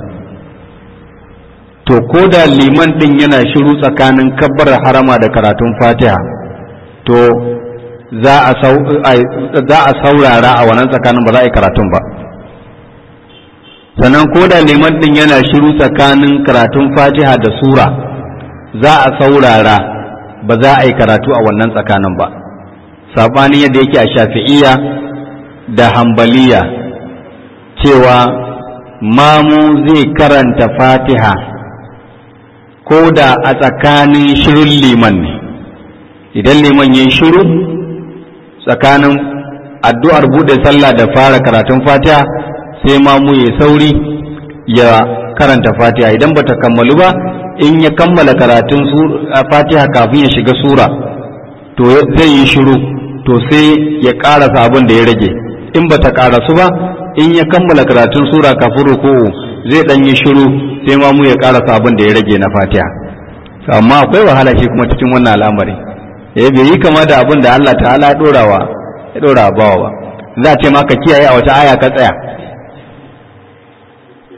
to ko da liman din yana shiru tsakanin kabbar harama da karatun fatiha to za a saurara a wannan tsakanin ba za a yi karatun ba sannan ko da liman din yana shiru tsakanin karatun fatiha da sura za a saurara ba za a yi karatu a wannan tsakanin ba saɓanin yadda yake a shafi'iya da hambaliya cewa mamu zai karanta fatiha ko da a tsakanin shirin liman ne idan liman ya shiru tsakanin addu'ar buɗe sallah da fara karatun fatiha sai mamu ya sauri ya karanta fatiha idan bata kammalu ba in ya kammala karatun fatiha kafin ya shiga sura to zai yi shiru to sai ya ƙarasa abin da ya rage in bata ƙarasu ba in ya kammala karatun sura kafin ruku'u zai ɗan yi shiru sai mamu ya ƙarasa abin da ya rage na fatiha amma akwai wahala shi kuma cikin wannan al'amari ya bai yi kama da abin da Allah ta'ala ya ɗorawa ya ɗora bawa ba za a ce maka kiyaye a wata aya ka tsaya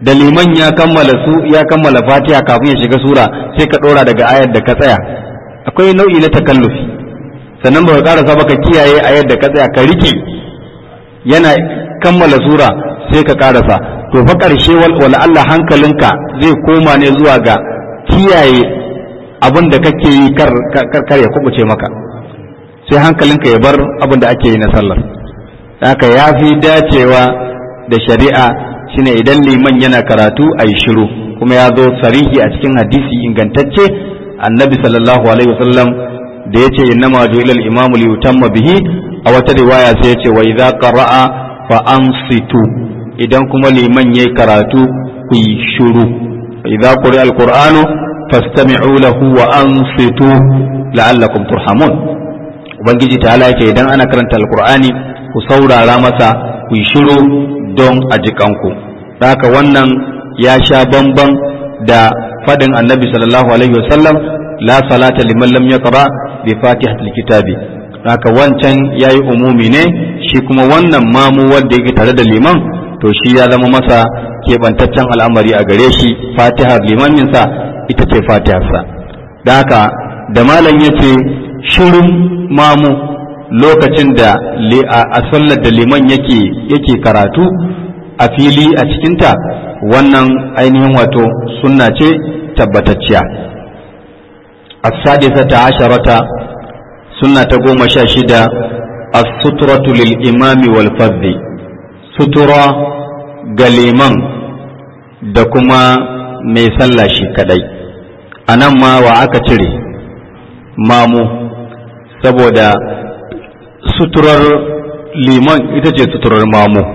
da liman ya kammala su ya kammala fatiha kafin ya shiga sura sai ka ɗora daga ayar da ka tsaya akwai nau'i na takallufi sannan ba ka karasa ba ka kiyaye ayar da ka tsaya ka rike yana kammala sura sai ka karasa to fa ƙarshe wala Allah hankalinka zai koma ne zuwa ga kiyaye abin da kake yi kar ya kubuce maka sai hankalinka ya bar abin da ake yi na sallar haka ya fi dacewa da shari'a shine idan liman yana karatu a yi shiru kuma ya zo sarihi a cikin hadisi ingantacce annabi sallallahu alaihi wasallam da ya ce innama ju'ilal imamu li yutamma bihi a wata riwaya sai ya ce wa idza qara'a fa ansitu idan kuma liman yayi karatu ku yi shiru idza quri'a alqur'anu fastami'u lahu wa ansitu la'allakum turhamun ubangiji ta'ala yake idan ana karanta alqur'ani ku saurara masa ku yi shiru don a jikanku haka wannan ya sha bamban da fadin annabi sallallahu alaihi wasallam la salata liman lam yaqra bi fatihatil kitabi haka wancan yayi umumi ne shi kuma wannan mamu wanda yake tare da liman to shi ya zama masa keɓantaccen al'amari a gare shi fatihar limaminsa ita ce fatiharsa da haka da malam ya ce shirin mamu lokacin da a sallar da liman yake yake karatu a fili a cikinta wannan ainihin wato sunna ce tabbatacciya as-sadisata asharata sunna ta goma sha shida as-sutratu lil imami wal fadhi sutura ga liman da kuma mai sallah shi kadai a nan ma wa aka cire mamu saboda suturar liman ita ce suturar mamu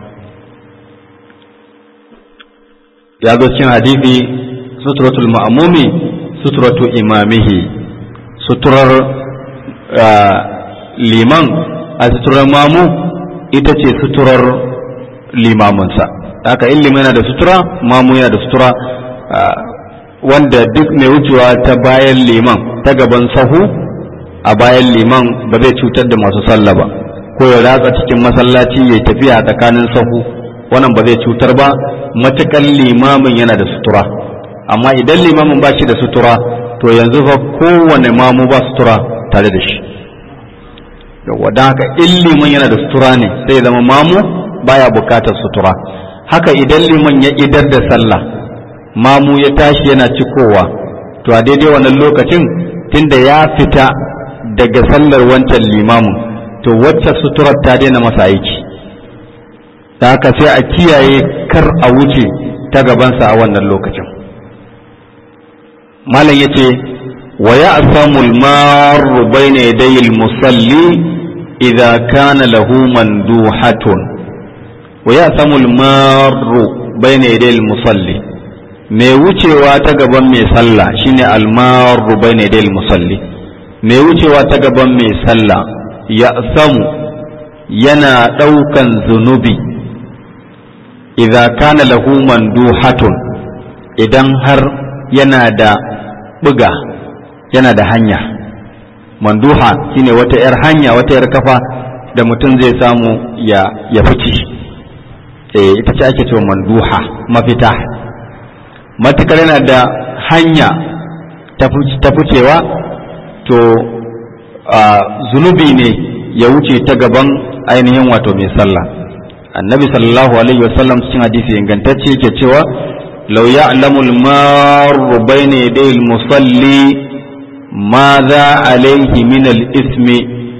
ya zo cin hadithi suturatul ma'amumi suturatu imamihi suturar liman a suturar mamu ita ce suturar limaminsa haka in liman yana da sutura mamu yana da sutura wanda duk mai wucewa ta bayan liman ta gaban sahu a bayan liman ba zai cutar da masu sallah ba ko ya ratsa cikin masallaci ya tafiya tsakanin sahu wannan ba zai cutar ba matukan limamin yana da sutura amma idan limamin ba shi da sutura to yanzu fa kowane mamu ba sutura tare da shi yawwa don haka in liman yana da sutura ne sai ya zama mamu baya bukatar sutura haka idan liman ya idar da sallah mamu ya tashi yana cikowa to a daidai wannan lokacin tunda ya fita daga sallar wancan limamin to wacce suturar ta daina masa aiki da haka sai a kiyaye kar a wuce ta gabansa a wannan lokacin malam ya ce wa ya asamul maru bayna yadayil musalli idza kana lahu manduhatun wa ya asamul maru bayna yadayil musalli mai wucewa ta gaban mai sallah shine almaru bayna yadayil musalli mai wucewa ta gaban mai sallah ya samu yana ɗaukan zunubi idza kana lahu manduhatun idan har yana da buga yana da hanya manduha shine wata 'yar hanya wata 'yar kafa da mutum zai samu ya ya fice eh ita ce ake cewa manduha mafita matukar yana da hanya ta ficewa to zunubi ne ya wuce ta gaban ainihin wato mai sallah annabi sallallahu alaihi wasallam cikin hadisi ingantacce yake cewa law ya'lamu al-marru bayna yaday al-musalli madha alayhi min al-ismi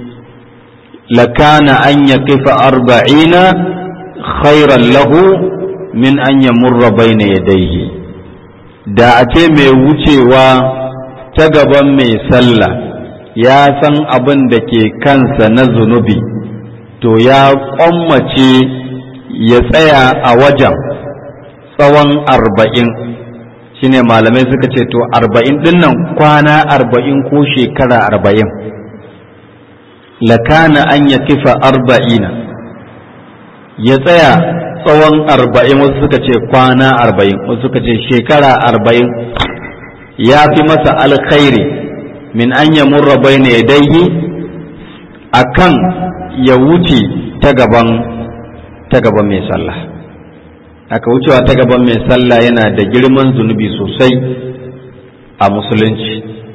lakana an yaqifa arba'ina khayran lahu min an yamurra bayna yadayhi da a ce mai wucewa ta gaban mai sallah ya san abin da ke kansa na zunubi to ya kwammace ya tsaya a wajen tsawon arba'in shine malamai suka ce to arba'in dinnan kwana arba'in ko shekara arba'in lakana an ya kifa arba'ina ya tsaya tsawon arba'in wasu suka ce kwana arba'in wasu suka ce shekara arba'in ya fi masa alkhairi min an ya murra bai na yadaihi a kan ya wuce ta gaban ta gaban mai sallah aka wucewa ta gaban mai sallah yana da girman zunubi sosai a musulunci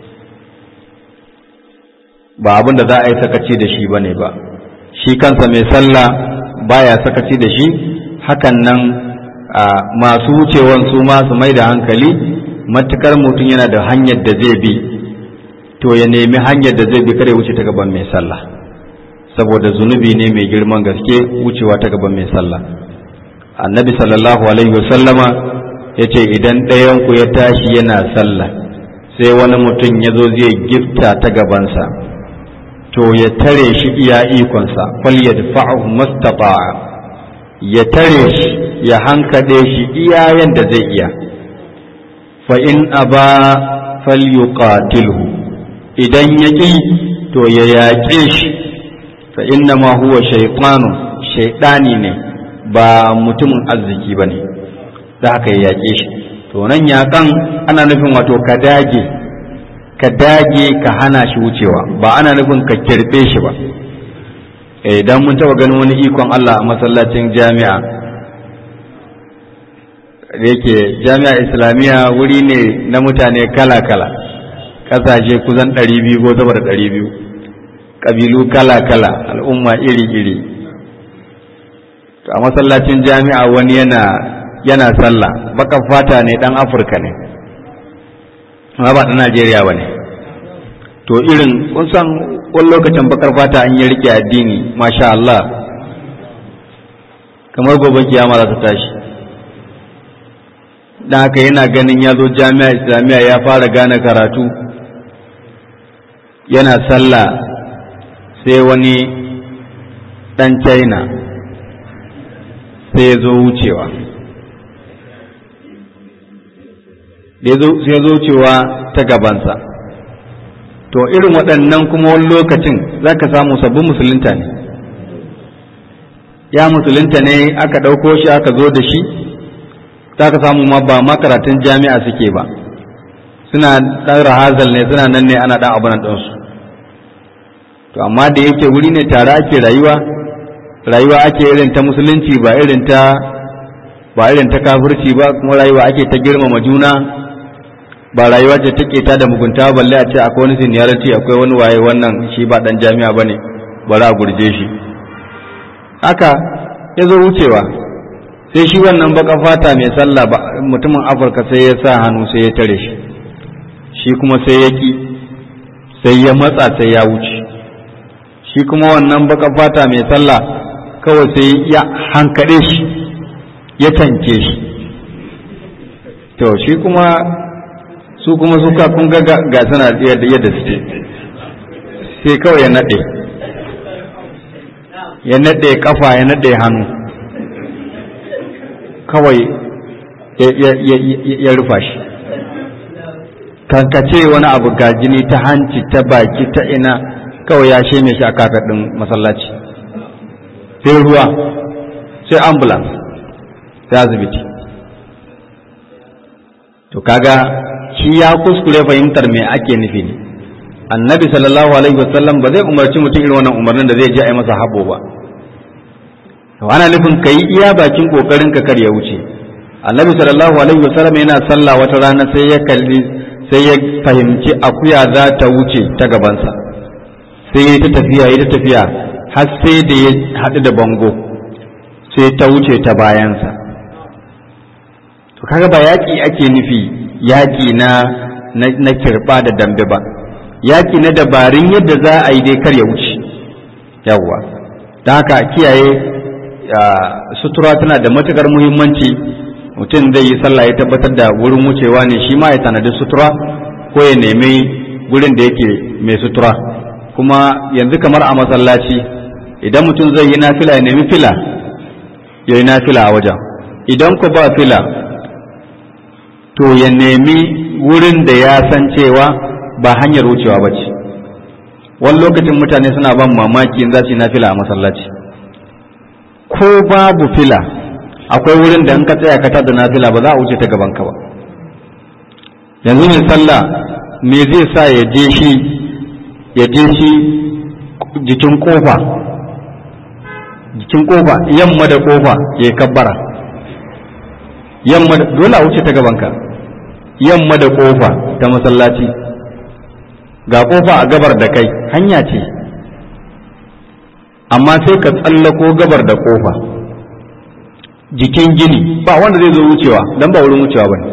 ba abin da za a yi sakaci da shi ba ne ba shi kansa mai sallah baya sakaci da shi hakan nan masu wucewan su ma su mai da hankali matukar mutum yana da hanyar da zai bi to ya nemi hanyar da zai bi kare wuce ta gaban mai sallah saboda zunubi ne mai girman gaske wucewa ta gaban mai sallah annabi sallallahu alaihi wasallama ya ce idan ɗayanku ya tashi yana sallah sai wani mutum ya zo zai gifta ta gabansa to ya tare shi iya ikonsa fal yadfa'u mastata'a ya tare shi ya hankade shi iya yanda zai iya fa in aba falyuqatilhu idan ya ƙi to ya yaƙe shi fa inna ma huwa shaytanu shaytani ne ba mutumin arziki ba ne da haka ya yaƙe shi to nan yaƙan ana nufin wato ka dage ka dage ka hana shi wucewa ba ana nufin ka kirɓe shi ba idan mun taɓa ganin wani ikon Allah a masallacin jami'a da yake jami'a islamiyya wuri ne na mutane kala-kala ƙasashe kusan ɗari biyu ko sama da ɗari biyu ƙabilu kala-kala al'umma iri-iri a masallacin jami'a wani yana yana sallah baka fata ne ɗan afirka ne amma ba ɗan najeriya ba ne to irin kun san wani lokacin bakar fata an yi rike addini masha Allah kamar gobe kiyama za ta tashi dan haka yana ganin ya zo jami'a islamiyya ya fara gane karatu yana sallah sai wani ɗan china sai ya zo wucewa sai ya zo wucewa ta gabansa to irin waɗannan kuma wani lokacin za ka samu sabbin musulunta ne ya musulunta ne aka ɗauko shi aka zo da shi za ka samu ma ba makaratun jami'a suke ba suna ɗan rahazal ne suna nan ne ana ɗan abunan ɗansu to amma da yake wuri ne tare ake rayuwa rayuwa ake irin ta musulunci ba irin ta ba irin ta kafirci ba kuma rayuwa ake ta girmama juna ba rayuwa ce take ta da mugunta balle a ce akwai wani seniority akwai wani waye wannan shi ba dan jami'a bane bari a gurje shi haka ya zo wucewa sai shi wannan baka fata mai sallah ba mutumin afirka sai ya sa hannu sai ya tare shi shi kuma sai ya ki sai ya matsa sai ya wuce shi kuma wannan baka fata mai sallah kawai sai ya hankade shi ya tanke shi to shi kuma su kuma suka kun ga ga suna yadda yadda suke sai kawai ya nade ya nade kafa ya nade hannu kawai ya rufa shi kankace wani abu ga jini ta hanci ta baki ta ina kawai ya sheme shi a kafet ɗin masallaci sai ruwa sai ambulance sai asibiti to kaga shi ya kuskure fahimtar me ake nufi ne annabi sallallahu alaihi wasallam ba zai umarci mutum irin wannan umarnin da zai je a yi masa habo ba to ana nufin ka yi iya bakin kokarin ka kar ya wuce annabi sallallahu alaihi wasallam yana sallah wata rana sai ya kalli sai ya fahimci akuya za ta wuce ta gabansa sai ya ta tafiya ya ta tafiya har sai da ya haɗu da bango sai ta wuce ta bayansa to kaga ba yaƙi ake nufi yaƙi na na kirɓa da dambe ba yaƙi na dabarun yadda za a yi dai kar ya wuce yawwa don haka kiyaye sutura tana da matukar muhimmanci mutum zai yi sallah ya tabbatar da wurin wucewa ne shi ma ya tanadi sutura ko ya nemi gurin da yake mai sutura kuma yanzu kamar a masallaci idan mutum zai yi nafila ya nemi fila ya yi nafila a wajen idan ku ba fila to ya nemi wurin da ya san cewa ba hanyar wucewa ba ce wani lokacin mutane suna ban mamaki in za su yi nafila a masallaci ko babu fila akwai wurin da in ka tsaya ka tada nafila ba za a wuce ta gaban ka ba yanzu mai sallah me zai sa ya je shi ya je shi jikin kofa jikin kofa yamma da kofa ya kabbara yamma dole a wuce ta gabanka yamma da kofa ta masallaci ga kofa a gabar da kai hanya ce amma sai ka tsallako gabar da kofa jikin gini ba wanda zai zo wucewa don ba wurin wucewa ba ne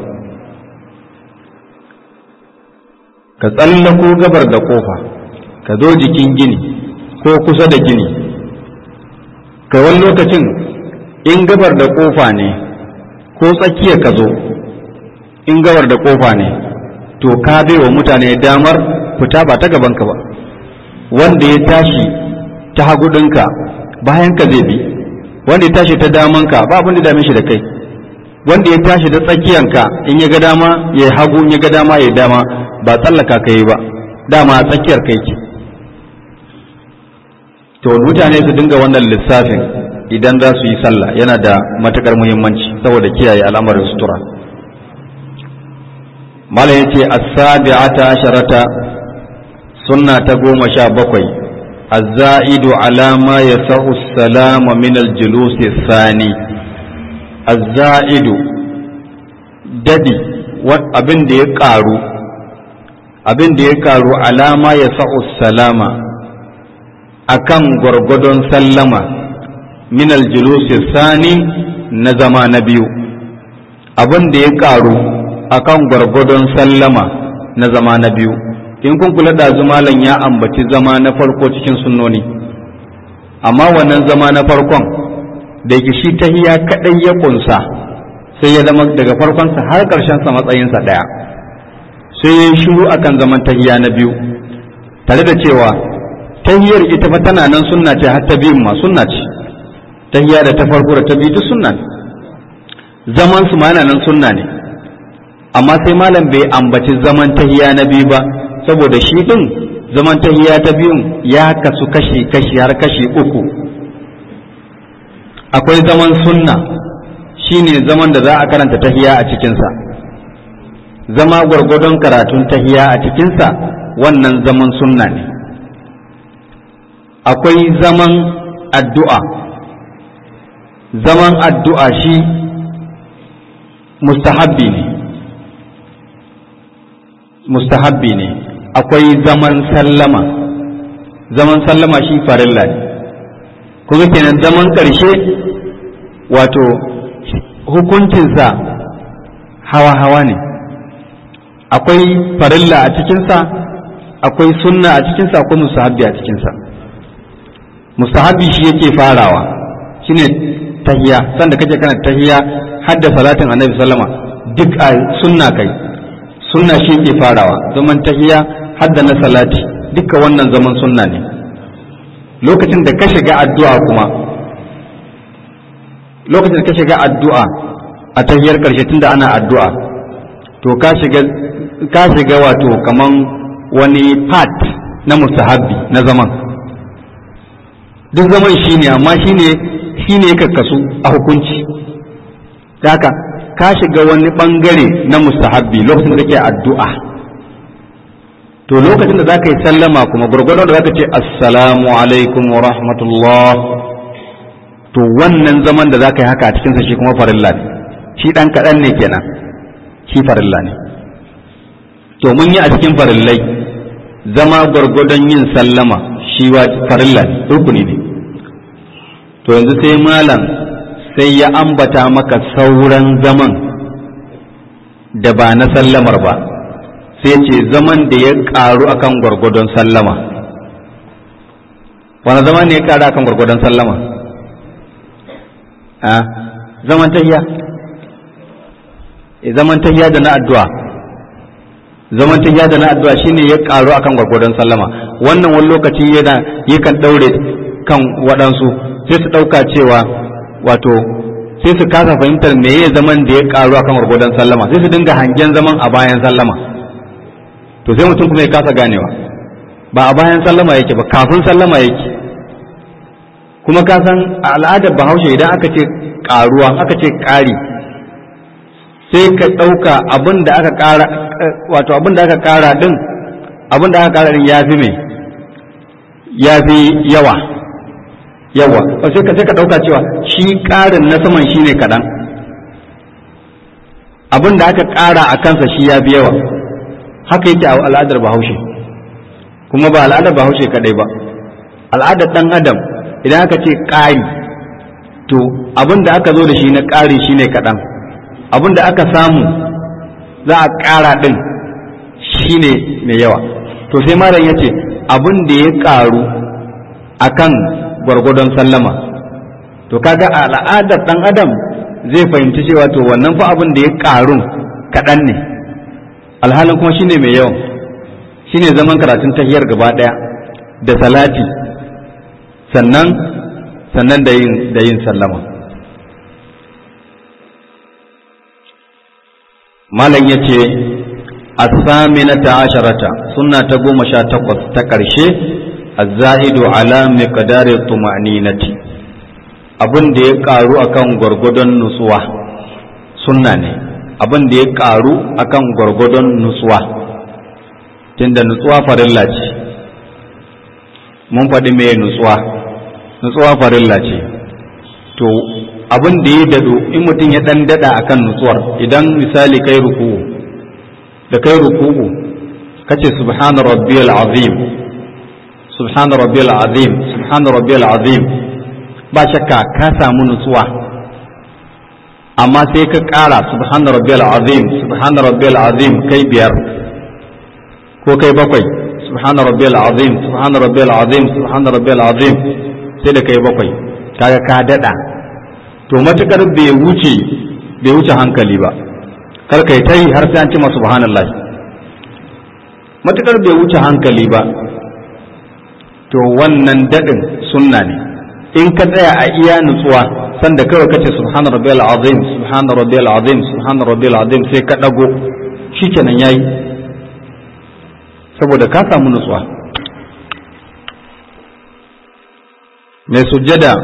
ka tsallako gabar da kofa ka zo jikin gini ko kusa da gini kai wani lokacin in gabar da kofa ne ko tsakiya ka zo in gabar da kofa ne to ka bai wa mutane damar fita ba ta gabanka ba wanda ya tashi ta hagudinka bayan ka zai bi wanda ya tashi ta damanka ba abin da dame shi da kai wanda ya tashi da tsakiyanka in ya ga dama ya hagu in ya ga dama ya dama ba tsallaka ka yi ba dama a tsakiyar kai ke to mutane su dinga wannan lissafin idan za su yi sallah yana da matukar muhimmanci saboda kiyaye al'amarin sutura malam yace as-sabi'ata asharata sunna ta goma sha bakwai az-za'idu ala ma yasahu as-salam min al-julus thani az-za'idu dadi abin da ya karu abin da ya karu alama ya sa'u salama akan gwargwadon sallama min aljulusi sani na zama na biyu abin da ya karu akan gwargwadon sallama na zama na biyu in kun kula da malam ya ambaci zama na farko cikin sunnoni amma wannan zama na farkon da yake shi tahiya kadai ya kunsa sai ya zama daga farkonsa har sa matsayinsa ɗaya sai ya yi shiru akan zaman tahiya na biyu tare da cewa tahiyar ita fa tana nan sunna ce har ta biyun ma sunna ce tahiya da ta farko da ta biyu duk sunna ne zaman su ma yana nan sunna ne amma sai malam bai ambaci zaman tahiya na biyu ba saboda shi din zaman tahiya ta biyun ya kasu kashi kashi har kashi uku akwai zaman sunna shine zaman da za a karanta tahiya a cikinsa zama gwargwadon karatun tahiya a cikinsa wannan zaman sunna ne akwai zaman addu'a zaman addu'a shi mustahabbi ne mustahabbi ne akwai zaman sallama zaman sallama shi farilla ne kuma kenan zaman ƙarshe wato hukuncinsa hawa-hawa ne akwai farilla a cikinsa akwai sunna a cikinsa akwai mustahabbi a cikinsa mustahabbi shi yake farawa shine tahiya sanda kake kana tahiya hadda salatin annabi sallama duk a sunna kai sunna shi yake farawa zaman tahiya hadda na salati duka wannan zaman sunna ne lokacin da ka shiga addu'a kuma lokacin da ka shiga addu'a a tahiyar karshe tunda ana addu'a to ka shiga ka shiga wato kaman wani part na mustahabbi na zaman duk zaman shi ne amma shi ne shi ne kakkasu a hukunci haka ka shiga wani bangare na mustahabbi lokacin da kake addu'a to lokacin da zaka yi sallama kuma gurgurdan da zaka ce assalamu alaikum wa rahmatullah to wannan zaman da zaka yi haka a cikinsa shi kuma farilla ne shi dan kaɗan ne kenan shi farilla ne to mun yi a cikin farillai zama gwargwadon yin sallama shi wa farilla ne rukuni ne to yanzu sai malam sai ya ambata maka sauran zaman da ba na sallamar ba sai ce zaman da ya karu akan gwargwadon sallama wani zaman ne ya karu akan gwargwadon sallama a zaman tahiya zaman tahiya da na addu'a zaman tahiya da na addu'a shine ya karu akan gwargwadon sallama wannan wani lokaci yana yakan daure kan waɗansu sai su ɗauka cewa wato sai su kasa fahimtar me ya zaman da ya karu akan gwargwadon sallama sai su dinga hangen zaman a bayan sallama to sai mutum kuma ya kasa ganewa ba a bayan sallama yake ba kafin sallama yake kuma ka san a al'adar bahaushe idan aka ce karuwa aka ce ƙari sai ka ɗauka abin da aka ƙara wato abin da aka ƙara ɗin abin da aka ƙara ɗin ya fi mai ya fi yawa yawa sai ka sai ka ɗauka cewa shi ƙarin na saman shi ne kaɗan abin da aka ƙara a kansa shi ya fi yawa haka yake a al'adar bahaushe kuma ba al'adar bahaushe kadai ba al'adar ɗan adam idan aka ce ƙari to abin da aka zo da shi na ƙari shine kaɗan abin da aka samu za a ƙara ɗin shine mai yawa to sai malam ya ce abin da ya ƙaru akan gwargwadon sallama to kaga a al'adar ɗan adam zai fahimci cewa to wannan fa abin da ya ƙarun kaɗan ne alhalin kuma shine mai yawan shine zaman karatun tahiyar gaba ɗaya da salati sannan sannan da yin da yin sallama malam yace as-saminata asharata sunna ta goma sha takwas ta ƙarshe az-za'idu ala miqdari tuma'ninati abin da ya ƙaru akan gwargwadon nutsuwa sunna ne abin da ya ƙaru akan gwargwadon nutsuwa tunda nutsuwa farilla ce mun faɗi mai nutsuwa nutsuwa farilla ce to abin da ya dado in mutum ya ɗan daɗa akan nutsuwar idan misali kai ruku'u da kai ruku'u kace subhana rabbiyal azim subhana rabbiyal azim subhana rabbiyal azim ba shakka ka samu nutsuwa amma sai ka ƙara subhana rabbiyal azim subhana rabbiyal azim kai biyar ko kai bakwai subhana rabbiyal azim subhana rabbiyal azim subhana rabbiyal azim sai da kai bakwai kaga ka dada to matukar bai wuce bai wuce hankali ba kar kai ta yi har sai an ci ma subhanallah matukar bai wuce hankali ba to wannan dadin sunna ne in ka tsaya a iya nutsuwa sanda kawai kace subhana rabbiyal azim subhana rabbiyal azim subhana rabbiyal azim sai ka dago shikenan yayi saboda ka samu nutsuwa mai sujjada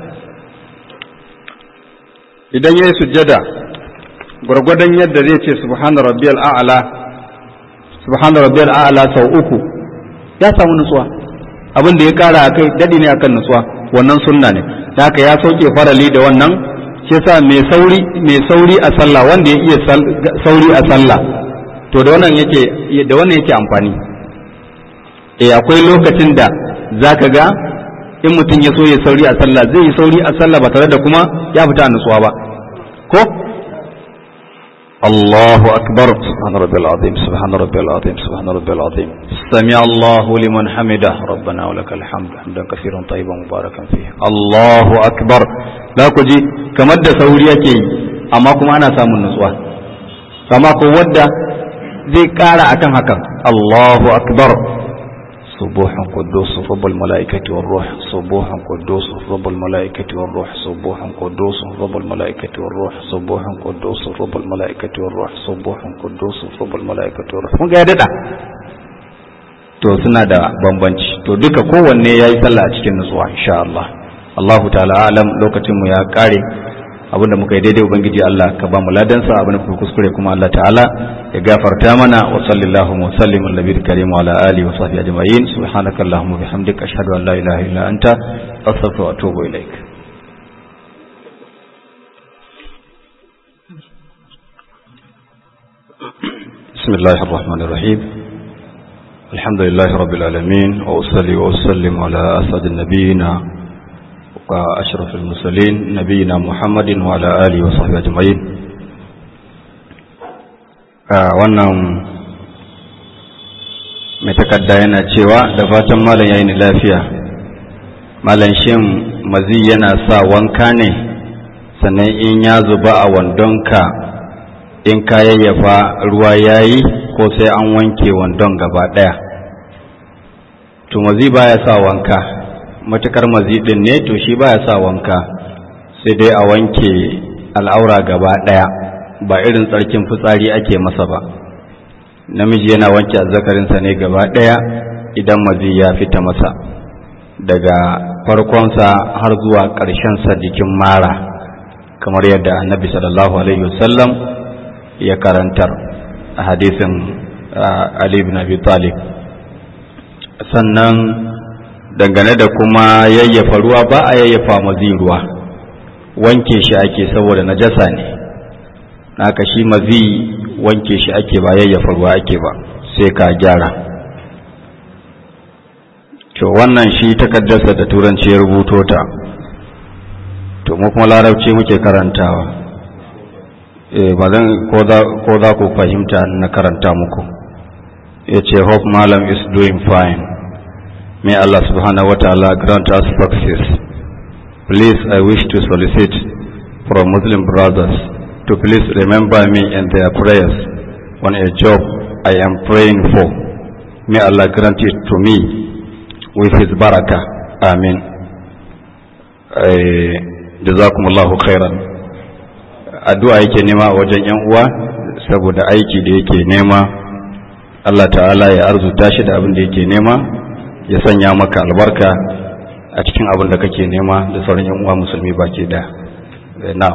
idan yayi sujjada gwargwadon yadda zai ce subhana rabbiyal a'la subhana rabbiyal a'la sau uku ya samu nutsuwa abin da ya kara akai dadi ne akan nutsuwa wannan sunna ne da haka ya sauke farali da wannan shi yasa mai sauri mai sauri a sallah wanda ya iya sauri a sallah to da wannan yake da wannan yake amfani eh akwai lokacin da zaka ga in mutum ya so ya sauri a sallah zai yi sauri a sallah ba tare da kuma ya fita a nutsuwa ba ko الله أكبر سبحان ربي العظيم سبحان ربي العظيم سبحان ربي العظيم سمع الله لمن حمده ربنا ولك الحمد حمدا كثيرا طيبا مباركا فيه الله أكبر لا كجي كما da sauri yake yi amma kuma ana samun nutsuwa kama ko wadda zai kara akan hakan Allahu akbar سبوح قدوس رب الملائكة والروح سبوح قدوس رب الملائكة والروح سبوح قدوس رب الملائكة والروح سبوح قدوس رب الملائكة والروح سبوح قدوس رب الملائكة والروح mun ga ya dada to suna da bambanci to duka kowanne yayi sallah a cikin nutsuwa insha Allah Allahu ta'ala alam lokacin mu ya kare abinda muka yi daidai ubangiji Allah ka ba mu ladansa abinda kuka kuskure kuma Allah ta'ala ya gafarta mana wa sallallahu wa sallim ala nabiyil karim wa ala alihi wa sahbihi ajma'in subhanaka allahumma bihamdika ashhadu an la ilaha illa anta astaghfiruka wa atubu ilaik بسم الله الرحمن الرحيم الحمد لله رب العالمين وأصلي وأسلم على أسعد النبيين وأشرف المرسلين نبينا محمد وعلى آله وصحبه أجمعين wannan mai takarda yana cewa da fatan malam yayin lafiya malam shin mazi yana sa wanka ne sannan in ya zuba a wandonka in ka yayyafa ruwa yayi ko sai an wanke wandon gaba ɗaya to mazi baya sa wanka matukar mazidin ne to shi baya sa wanka sai dai a wanke al'aura gaba ɗaya ba irin tsarkin fitsari ake masa ba namiji yana wanke azzakarinsa ne gaba ɗaya idan mazi ya fita masa daga farkonsa har zuwa ƙarshensa jikin mara kamar yadda annabi sallallahu alaihi wasallam ya karantar a hadisin ali ibn abi talib sannan dangane da kuma yayyafa ruwa ba a yayyafa mazi ruwa wanke shi ake saboda najasa ne naka shi mazi wanke shi ake ba yayyafa ruwa ake ba sai ka gyara to wannan shi takaddarsa da turanci ya rubuto ta to mu kuma larabci muke karantawa eh ba zan ko za ku fahimta na karanta muku ya ce hope malam is doing fine may Allah subhanahu wa ta'ala grant us success please I wish to solicit from Muslim brothers to please remember me in their prayers on a job I am praying for may Allah grant it to me with his barakah amin jazakumullahu khairan addu'a yake nema a wajen yan uwa saboda aiki da yake nema Allah ta'ala ya arzuta shi da abin da yake nema ya sanya maka albarka a cikin abin da kake nema da sauran yan uwa musulmi baki da na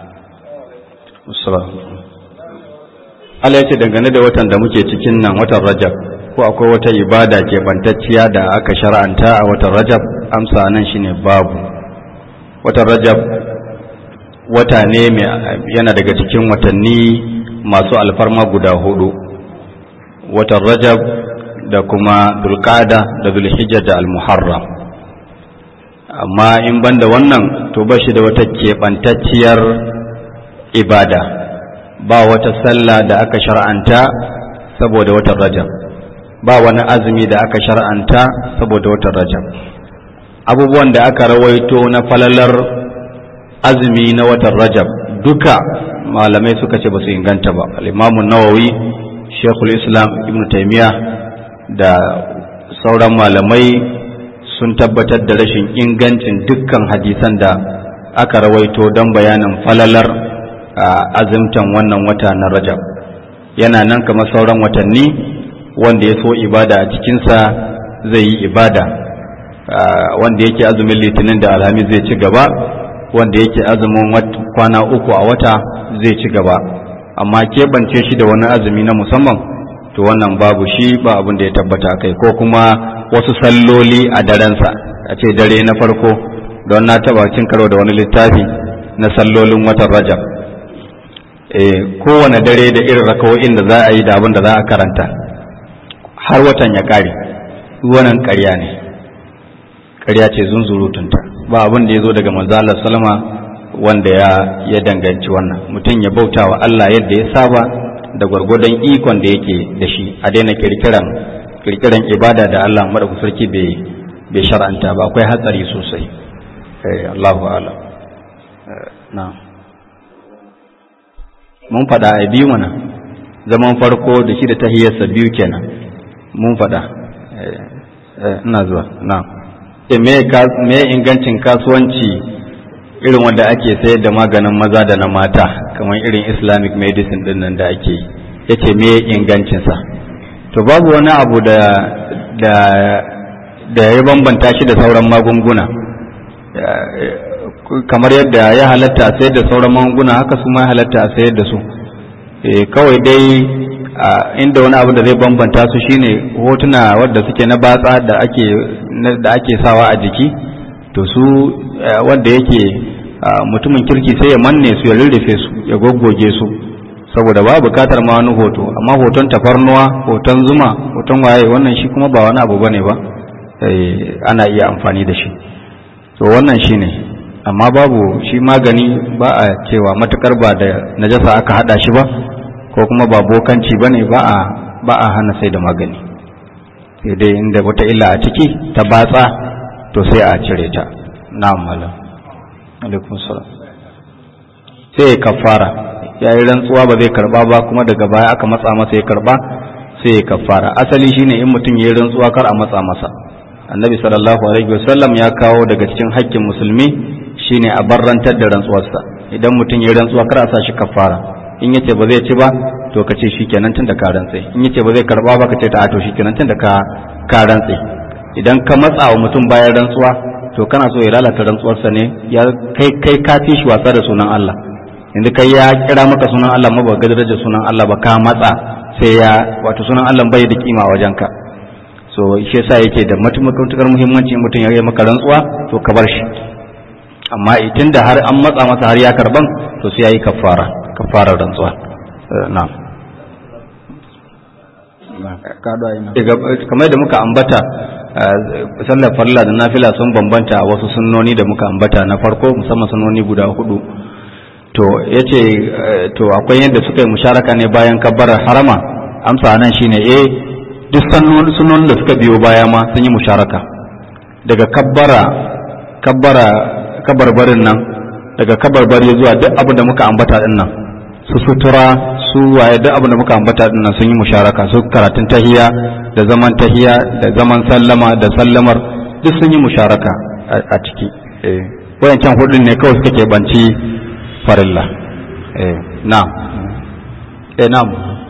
Allah ya ce dangane da watan da muke cikin nan watan Rajab ko akwai wata ibada ke bantacciya da aka shar'anta a watan Rajab amsa nan shine babu watan Rajab wata ne yana daga cikin watanni masu alfarma guda hudu watan rajab da kuma dulkada da zulhijja da almuharram amma in banda wannan to ba shi da wata keɓantacciyar ibada ba wata sallah da aka shar'anta saboda watan rajab ba wani azumi da aka shar'anta saboda watan rajab abubuwan da aka rawaito na falalar azumi na watan rajab duka malamai suka ce ba su inganta ba al'imamun nawawi shekul islam ibn taimiyya da sauran malamai sun tabbatar da rashin ingancin dukkan hadisan da aka rawaito don bayanin falalar azumtan wannan wata na rajab yana nan kamar sauran watanni wanda ya so ibada a cikinsa zai yi ibada wanda yake azumin litinin da alhamis zai ci gaba wanda yake azumin kwana uku a wata zai ci gaba amma keɓance shi da wani azumi na musamman to wannan babu shi ba abin da ya tabbata kai ko kuma wasu salloli a darensa a ce dare na farko don na taba cin karo da wani littafi na sallolin watan rajab e, kowane dare da irin rakawo'in da za a yi da abin da za a karanta har watan ya ƙare wannan ƙarya ne ƙarya ce zunzurutunta ba abin da ya zo daga manzo salama wanda ya ya danganci wannan mutum ya bauta wa Allah yadda ya saba da gwargwadon ikon da yake da shi a daina kirkiran kirkiran ibada da Allah madaukakin sarki bai bai shar'anta ba akwai hatsari sosai eh Allahu a'lam na mun fada a biyu mana zaman farko da shi da tahiyyarsa biyu kenan mun fada ina zuwa na me ingancin kasuwanci irin wanda ake sayar da maganin maza da na mata kamar irin islamic medicine din nan da ake yi yace me ingancinsa to babu wani abu da da da ya bambanta shi da sauran magunguna kamar yadda ya halatta a sayar da sauran magunguna haka su ma ya halatta a sayar da su kawai dai inda wani abu da zai bambanta su shine hotuna wadda suke na batsa da ake da ake sawa a jiki to su wanda yake mutumin kirki sai ya manne su ya rurrufe su ya goggoge su saboda ba bukatar ma wani hoto amma hoton tafarnuwa hoton zuma hoton waye wannan shi kuma ba wani abu bane ba ana iya amfani da shi to wannan shine amma babu shi magani ba a cewa matukar ba da najasa aka hada shi ba ko kuma ba bokanci bane ba a ba a hana sai da magani sai dai inda wata illa a ciki ta batsa to sai a cire ta na'am malam alaikum salam sai kafara ya yi rantsuwa ba zai karba ba kuma daga baya aka matsa masa ya karba sai ya kafara asali shine in mutum ya yi rantsuwa kar a matsa masa annabi sallallahu alaihi wasallam ya kawo daga cikin haƙƙin musulmi shine a barrantar da rantsuwarsa idan mutum ya yi rantsuwa kar a sa shi kafara in yace ba zai ci ba to ka ce shikenan tun da ka rantse in yace ba zai karba ba ka ce ta to shikenan tun da ka ka rantse idan ka matsa wa mutum bayan rantsuwa to kana so ya lalata rantsuwarsa ne ya kai kai ka fi shi wasa da sunan Allah yanzu kai ya kira maka sunan Allah ma ba ga darajar sunan Allah ba ka matsa sai ya wato sunan Allah bai da kima a wajenka so shi yasa yake da matukar muhimmanci mutum ya yi maka rantsuwa to ka bar shi amma idan da har an matsa masa har ya karban to sai yayi kafara kafarar rantsuwa na'am kamar da muka ambata sallar farilla da nafila sun bambanta wasu sunnoni da muka ambata na farko musamman sunnoni guda hudu to yace to akwai yadda suka yi musharaka ne bayan kabbarar harama amsa nan shine eh duk sunnonin da suka biyo baya ma sun yi musharaka daga kabbara kabbara kabarbarin nan daga kabarbari zuwa duk abin da muka ambata din nan su sutura su waye duk abin da muka ambata din nan sun yi musharaka su karatun tahiya da zaman tahiya da zaman sallama da sallamar duk sun yi musharaka a ciki eh wayancan hudun ne kawai suka keɓanci farilla eh na'am eh na'am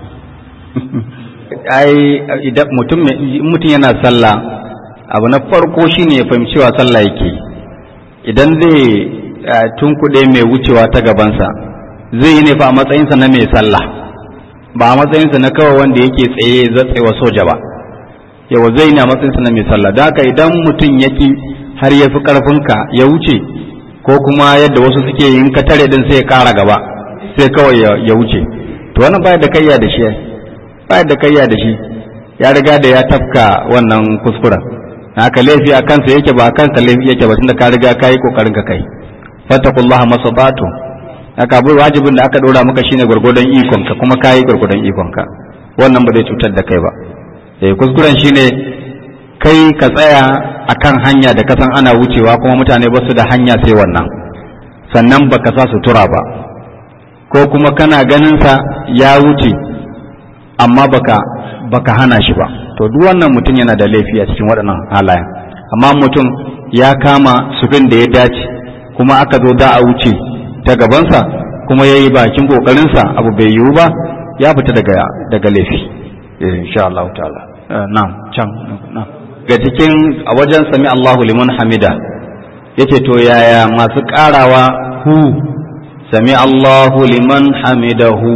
ai idan mutum mutum yana sallah abu na farko shine ya fahimci cewa sallah yake idan zai tunkuɗe mai wucewa ta gabansa zai yi ne fa a matsayinsa na mai sallah ba a matsayinsa na kawai wanda yake tsaye zatsewa soja ba yawa zai ne a matsayinsa na mai sallah da haka idan mutum ya ki har ya fi ƙarfinka ya wuce ko kuma yadda wasu suke yin ka tare din sai ya ƙara gaba sai kawai ya wuce to wannan baya da kayya da shi baya da kayya da shi ya riga da ya tafka wannan kuskuren haka laifi a kansa yake ba a kanka laifi yake ba tunda ka riga ka yi kokarin ka kai fattakullaha masabatu haka abu wajibin da aka dora maka shine gurgudan ikon ka kuma kai gurgudan ikon ka wannan ba zai cutar da kai ba eh kuskuren shine kai ka tsaya akan hanya da kasan ana wucewa kuma mutane ba su da hanya sai wannan sannan baka sa sutura ba ko kuma kana ganin sa ya wuce amma baka baka hana shi ba to duk wannan mutum yana da laifi a cikin waɗannan halayen amma mutum ya kama sufin da ya dace kuma aka zo da a wuce ta gabansa kuma ya yi bakin ƙoƙarinsa abu bai yiwu ba ya fita daga daga laifi insha Allah ta'ala na'am can na'am ga cikin a wajen sami Allahu liman hamida yace to yaya masu ƙarawa hu sami Allahu liman hamidahu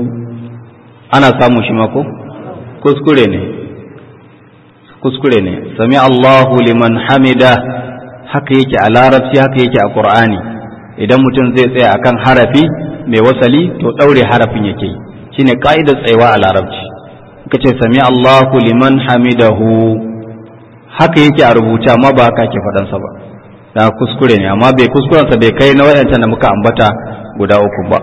ana samu shi mako kuskure ne kuskure ne sami Allahu liman hamida haka yake a larabci haka yake a qur'ani idan mutum zai tsaya akan harafi mai wasali to daure harafin yake shine ka'idar tsayawa a larabci kace sami Allahu liman hamidahu haka yake a rubuce amma ba haka ke faɗan sa ba da kuskure ne amma bai kuskuren sa bai kai na wayancan da muka ambata guda uku ba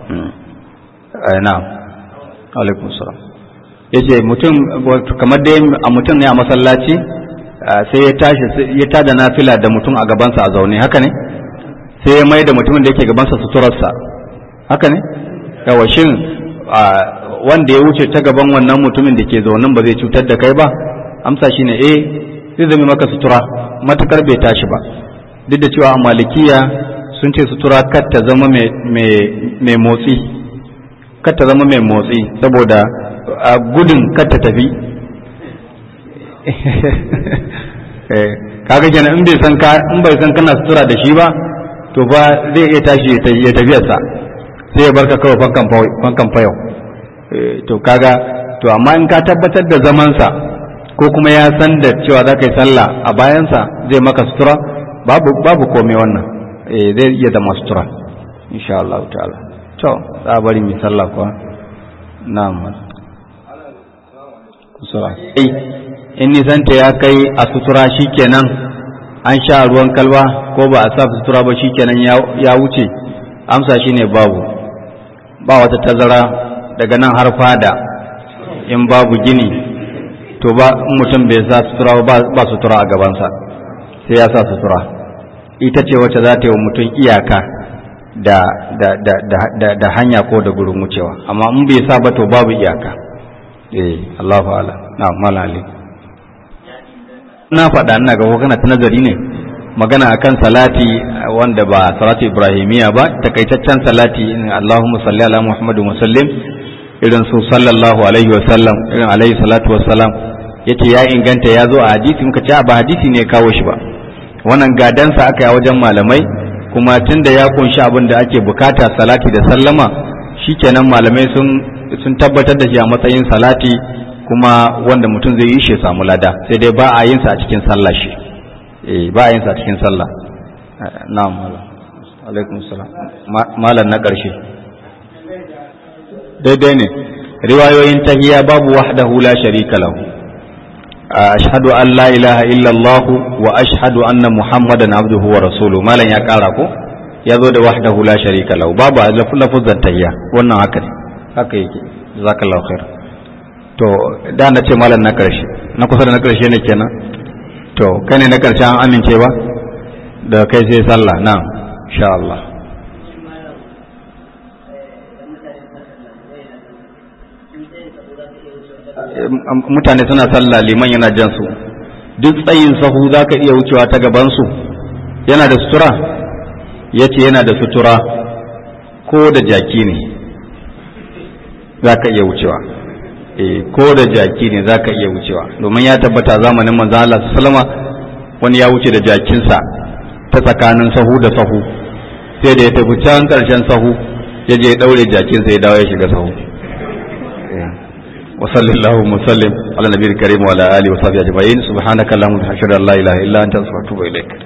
na'am alaikum salam yace mutum kamar dai a mutum ne a masallaci sai ya tashi ya tada nafila da mutum a gabansa a zaune haka ne sai ya mai da mutumin da yake gabansa suturarsa haka ne yawa shin wanda ya wuce ta gaban wannan mutumin da ke zaunin ba zai cutar da kai ba amsa shine eh zai zama maka sutura matukar bai tashi ba duk da cewa a malikiya sun ce sutura kar ta zama mai motsi kar ta zama mai motsi saboda gudun kar ta tafi kaga kenan in bai san ka in bai san kana sutura da shi ba to ba zai iya tashi ya tafiyarsa sai ya barka kawai fankan fayau to kaga to amma in ka tabbatar da zamansa ko kuma ya san da cewa za ka yi sallah a bayansa zai maka sutura babu babu komai wannan zai iya zama sutura insha Allah ta'ala to za a bari mu sallah kuwa na'am kusura in nisanta ya kai a sutura shikenan an sha ruwan kalba ko ba a sa sutura ba shikenan ya wuce amsa shine babu ba wata tazara daga nan har fada in babu gini to ba mutum bai sa sutura ba sutura a gabansa sai ya sa sutura ita ce wacce za ta yi wa mutum iyaka da, da, da, da, da, hanya ko da gurin wucewa amma in bai sa ba to babu iyaka eh Allahu ala na malali na faɗa ina ga kana ta nazari ne magana akan salati wanda ba salatu ibrahimiya ba takaitaccen salati Allahumma salli ala Muhammadu wa sallim irin su sallallahu alaihi wa sallam irin alaihi salatu wa salam yace ya inganta ya zo a hadisi muka ce ba hadisi ne kawo shi ba wannan gadansa aka yi wajen malamai kuma tunda ya kunshi abin da ake bukata salati da sallama shikenan malamai sun sun tabbatar da shi a matsayin salati kuma wanda mutum zai yi shi samu lada sai dai ba a yin sa a cikin sallah shi eh ba a yin sa a cikin sallah na'am alaikum salam malam na karshe daidai ne riwayoyin tahiyya babu wahdahu la sharika lahu ashhadu an la ilaha illa Allah wa ashhadu anna muhammadan abduhu wa rasuluhu malan ya kara ko ya zo da wahdahu la sharika lahu babu lafuzan tahiyya wannan haka ne haka yake jazakallahu khair to da na ce malam na karshe na kusa da na karshe ne kenan to kai ne na karshe an amince ba da kai sai sallah na insha Allah mutane suna sallah liman yana jan su duk tsayin sahu za ka iya wucewa ta gabansu yana da sutura ya ce yana da sutura ko da jaki ne za ka iya wucewa e, ko da jaki ne za ka iya wucewa domin ya tabbata zamanin manzo Allah sallama wani ya wuce da jakinsa ta tsakanin sahu da sahu sai da ya tafi can karshen sahu ya je ya daure jakinsa ya dawo ya shiga sahu وصلى اللهم وسلم على النبي الكريم وعلى اله وصحبه اجمعين سبحانك اللهم وبحمدك اشهد ان لا اله الا انت استغفرك واتوب اليك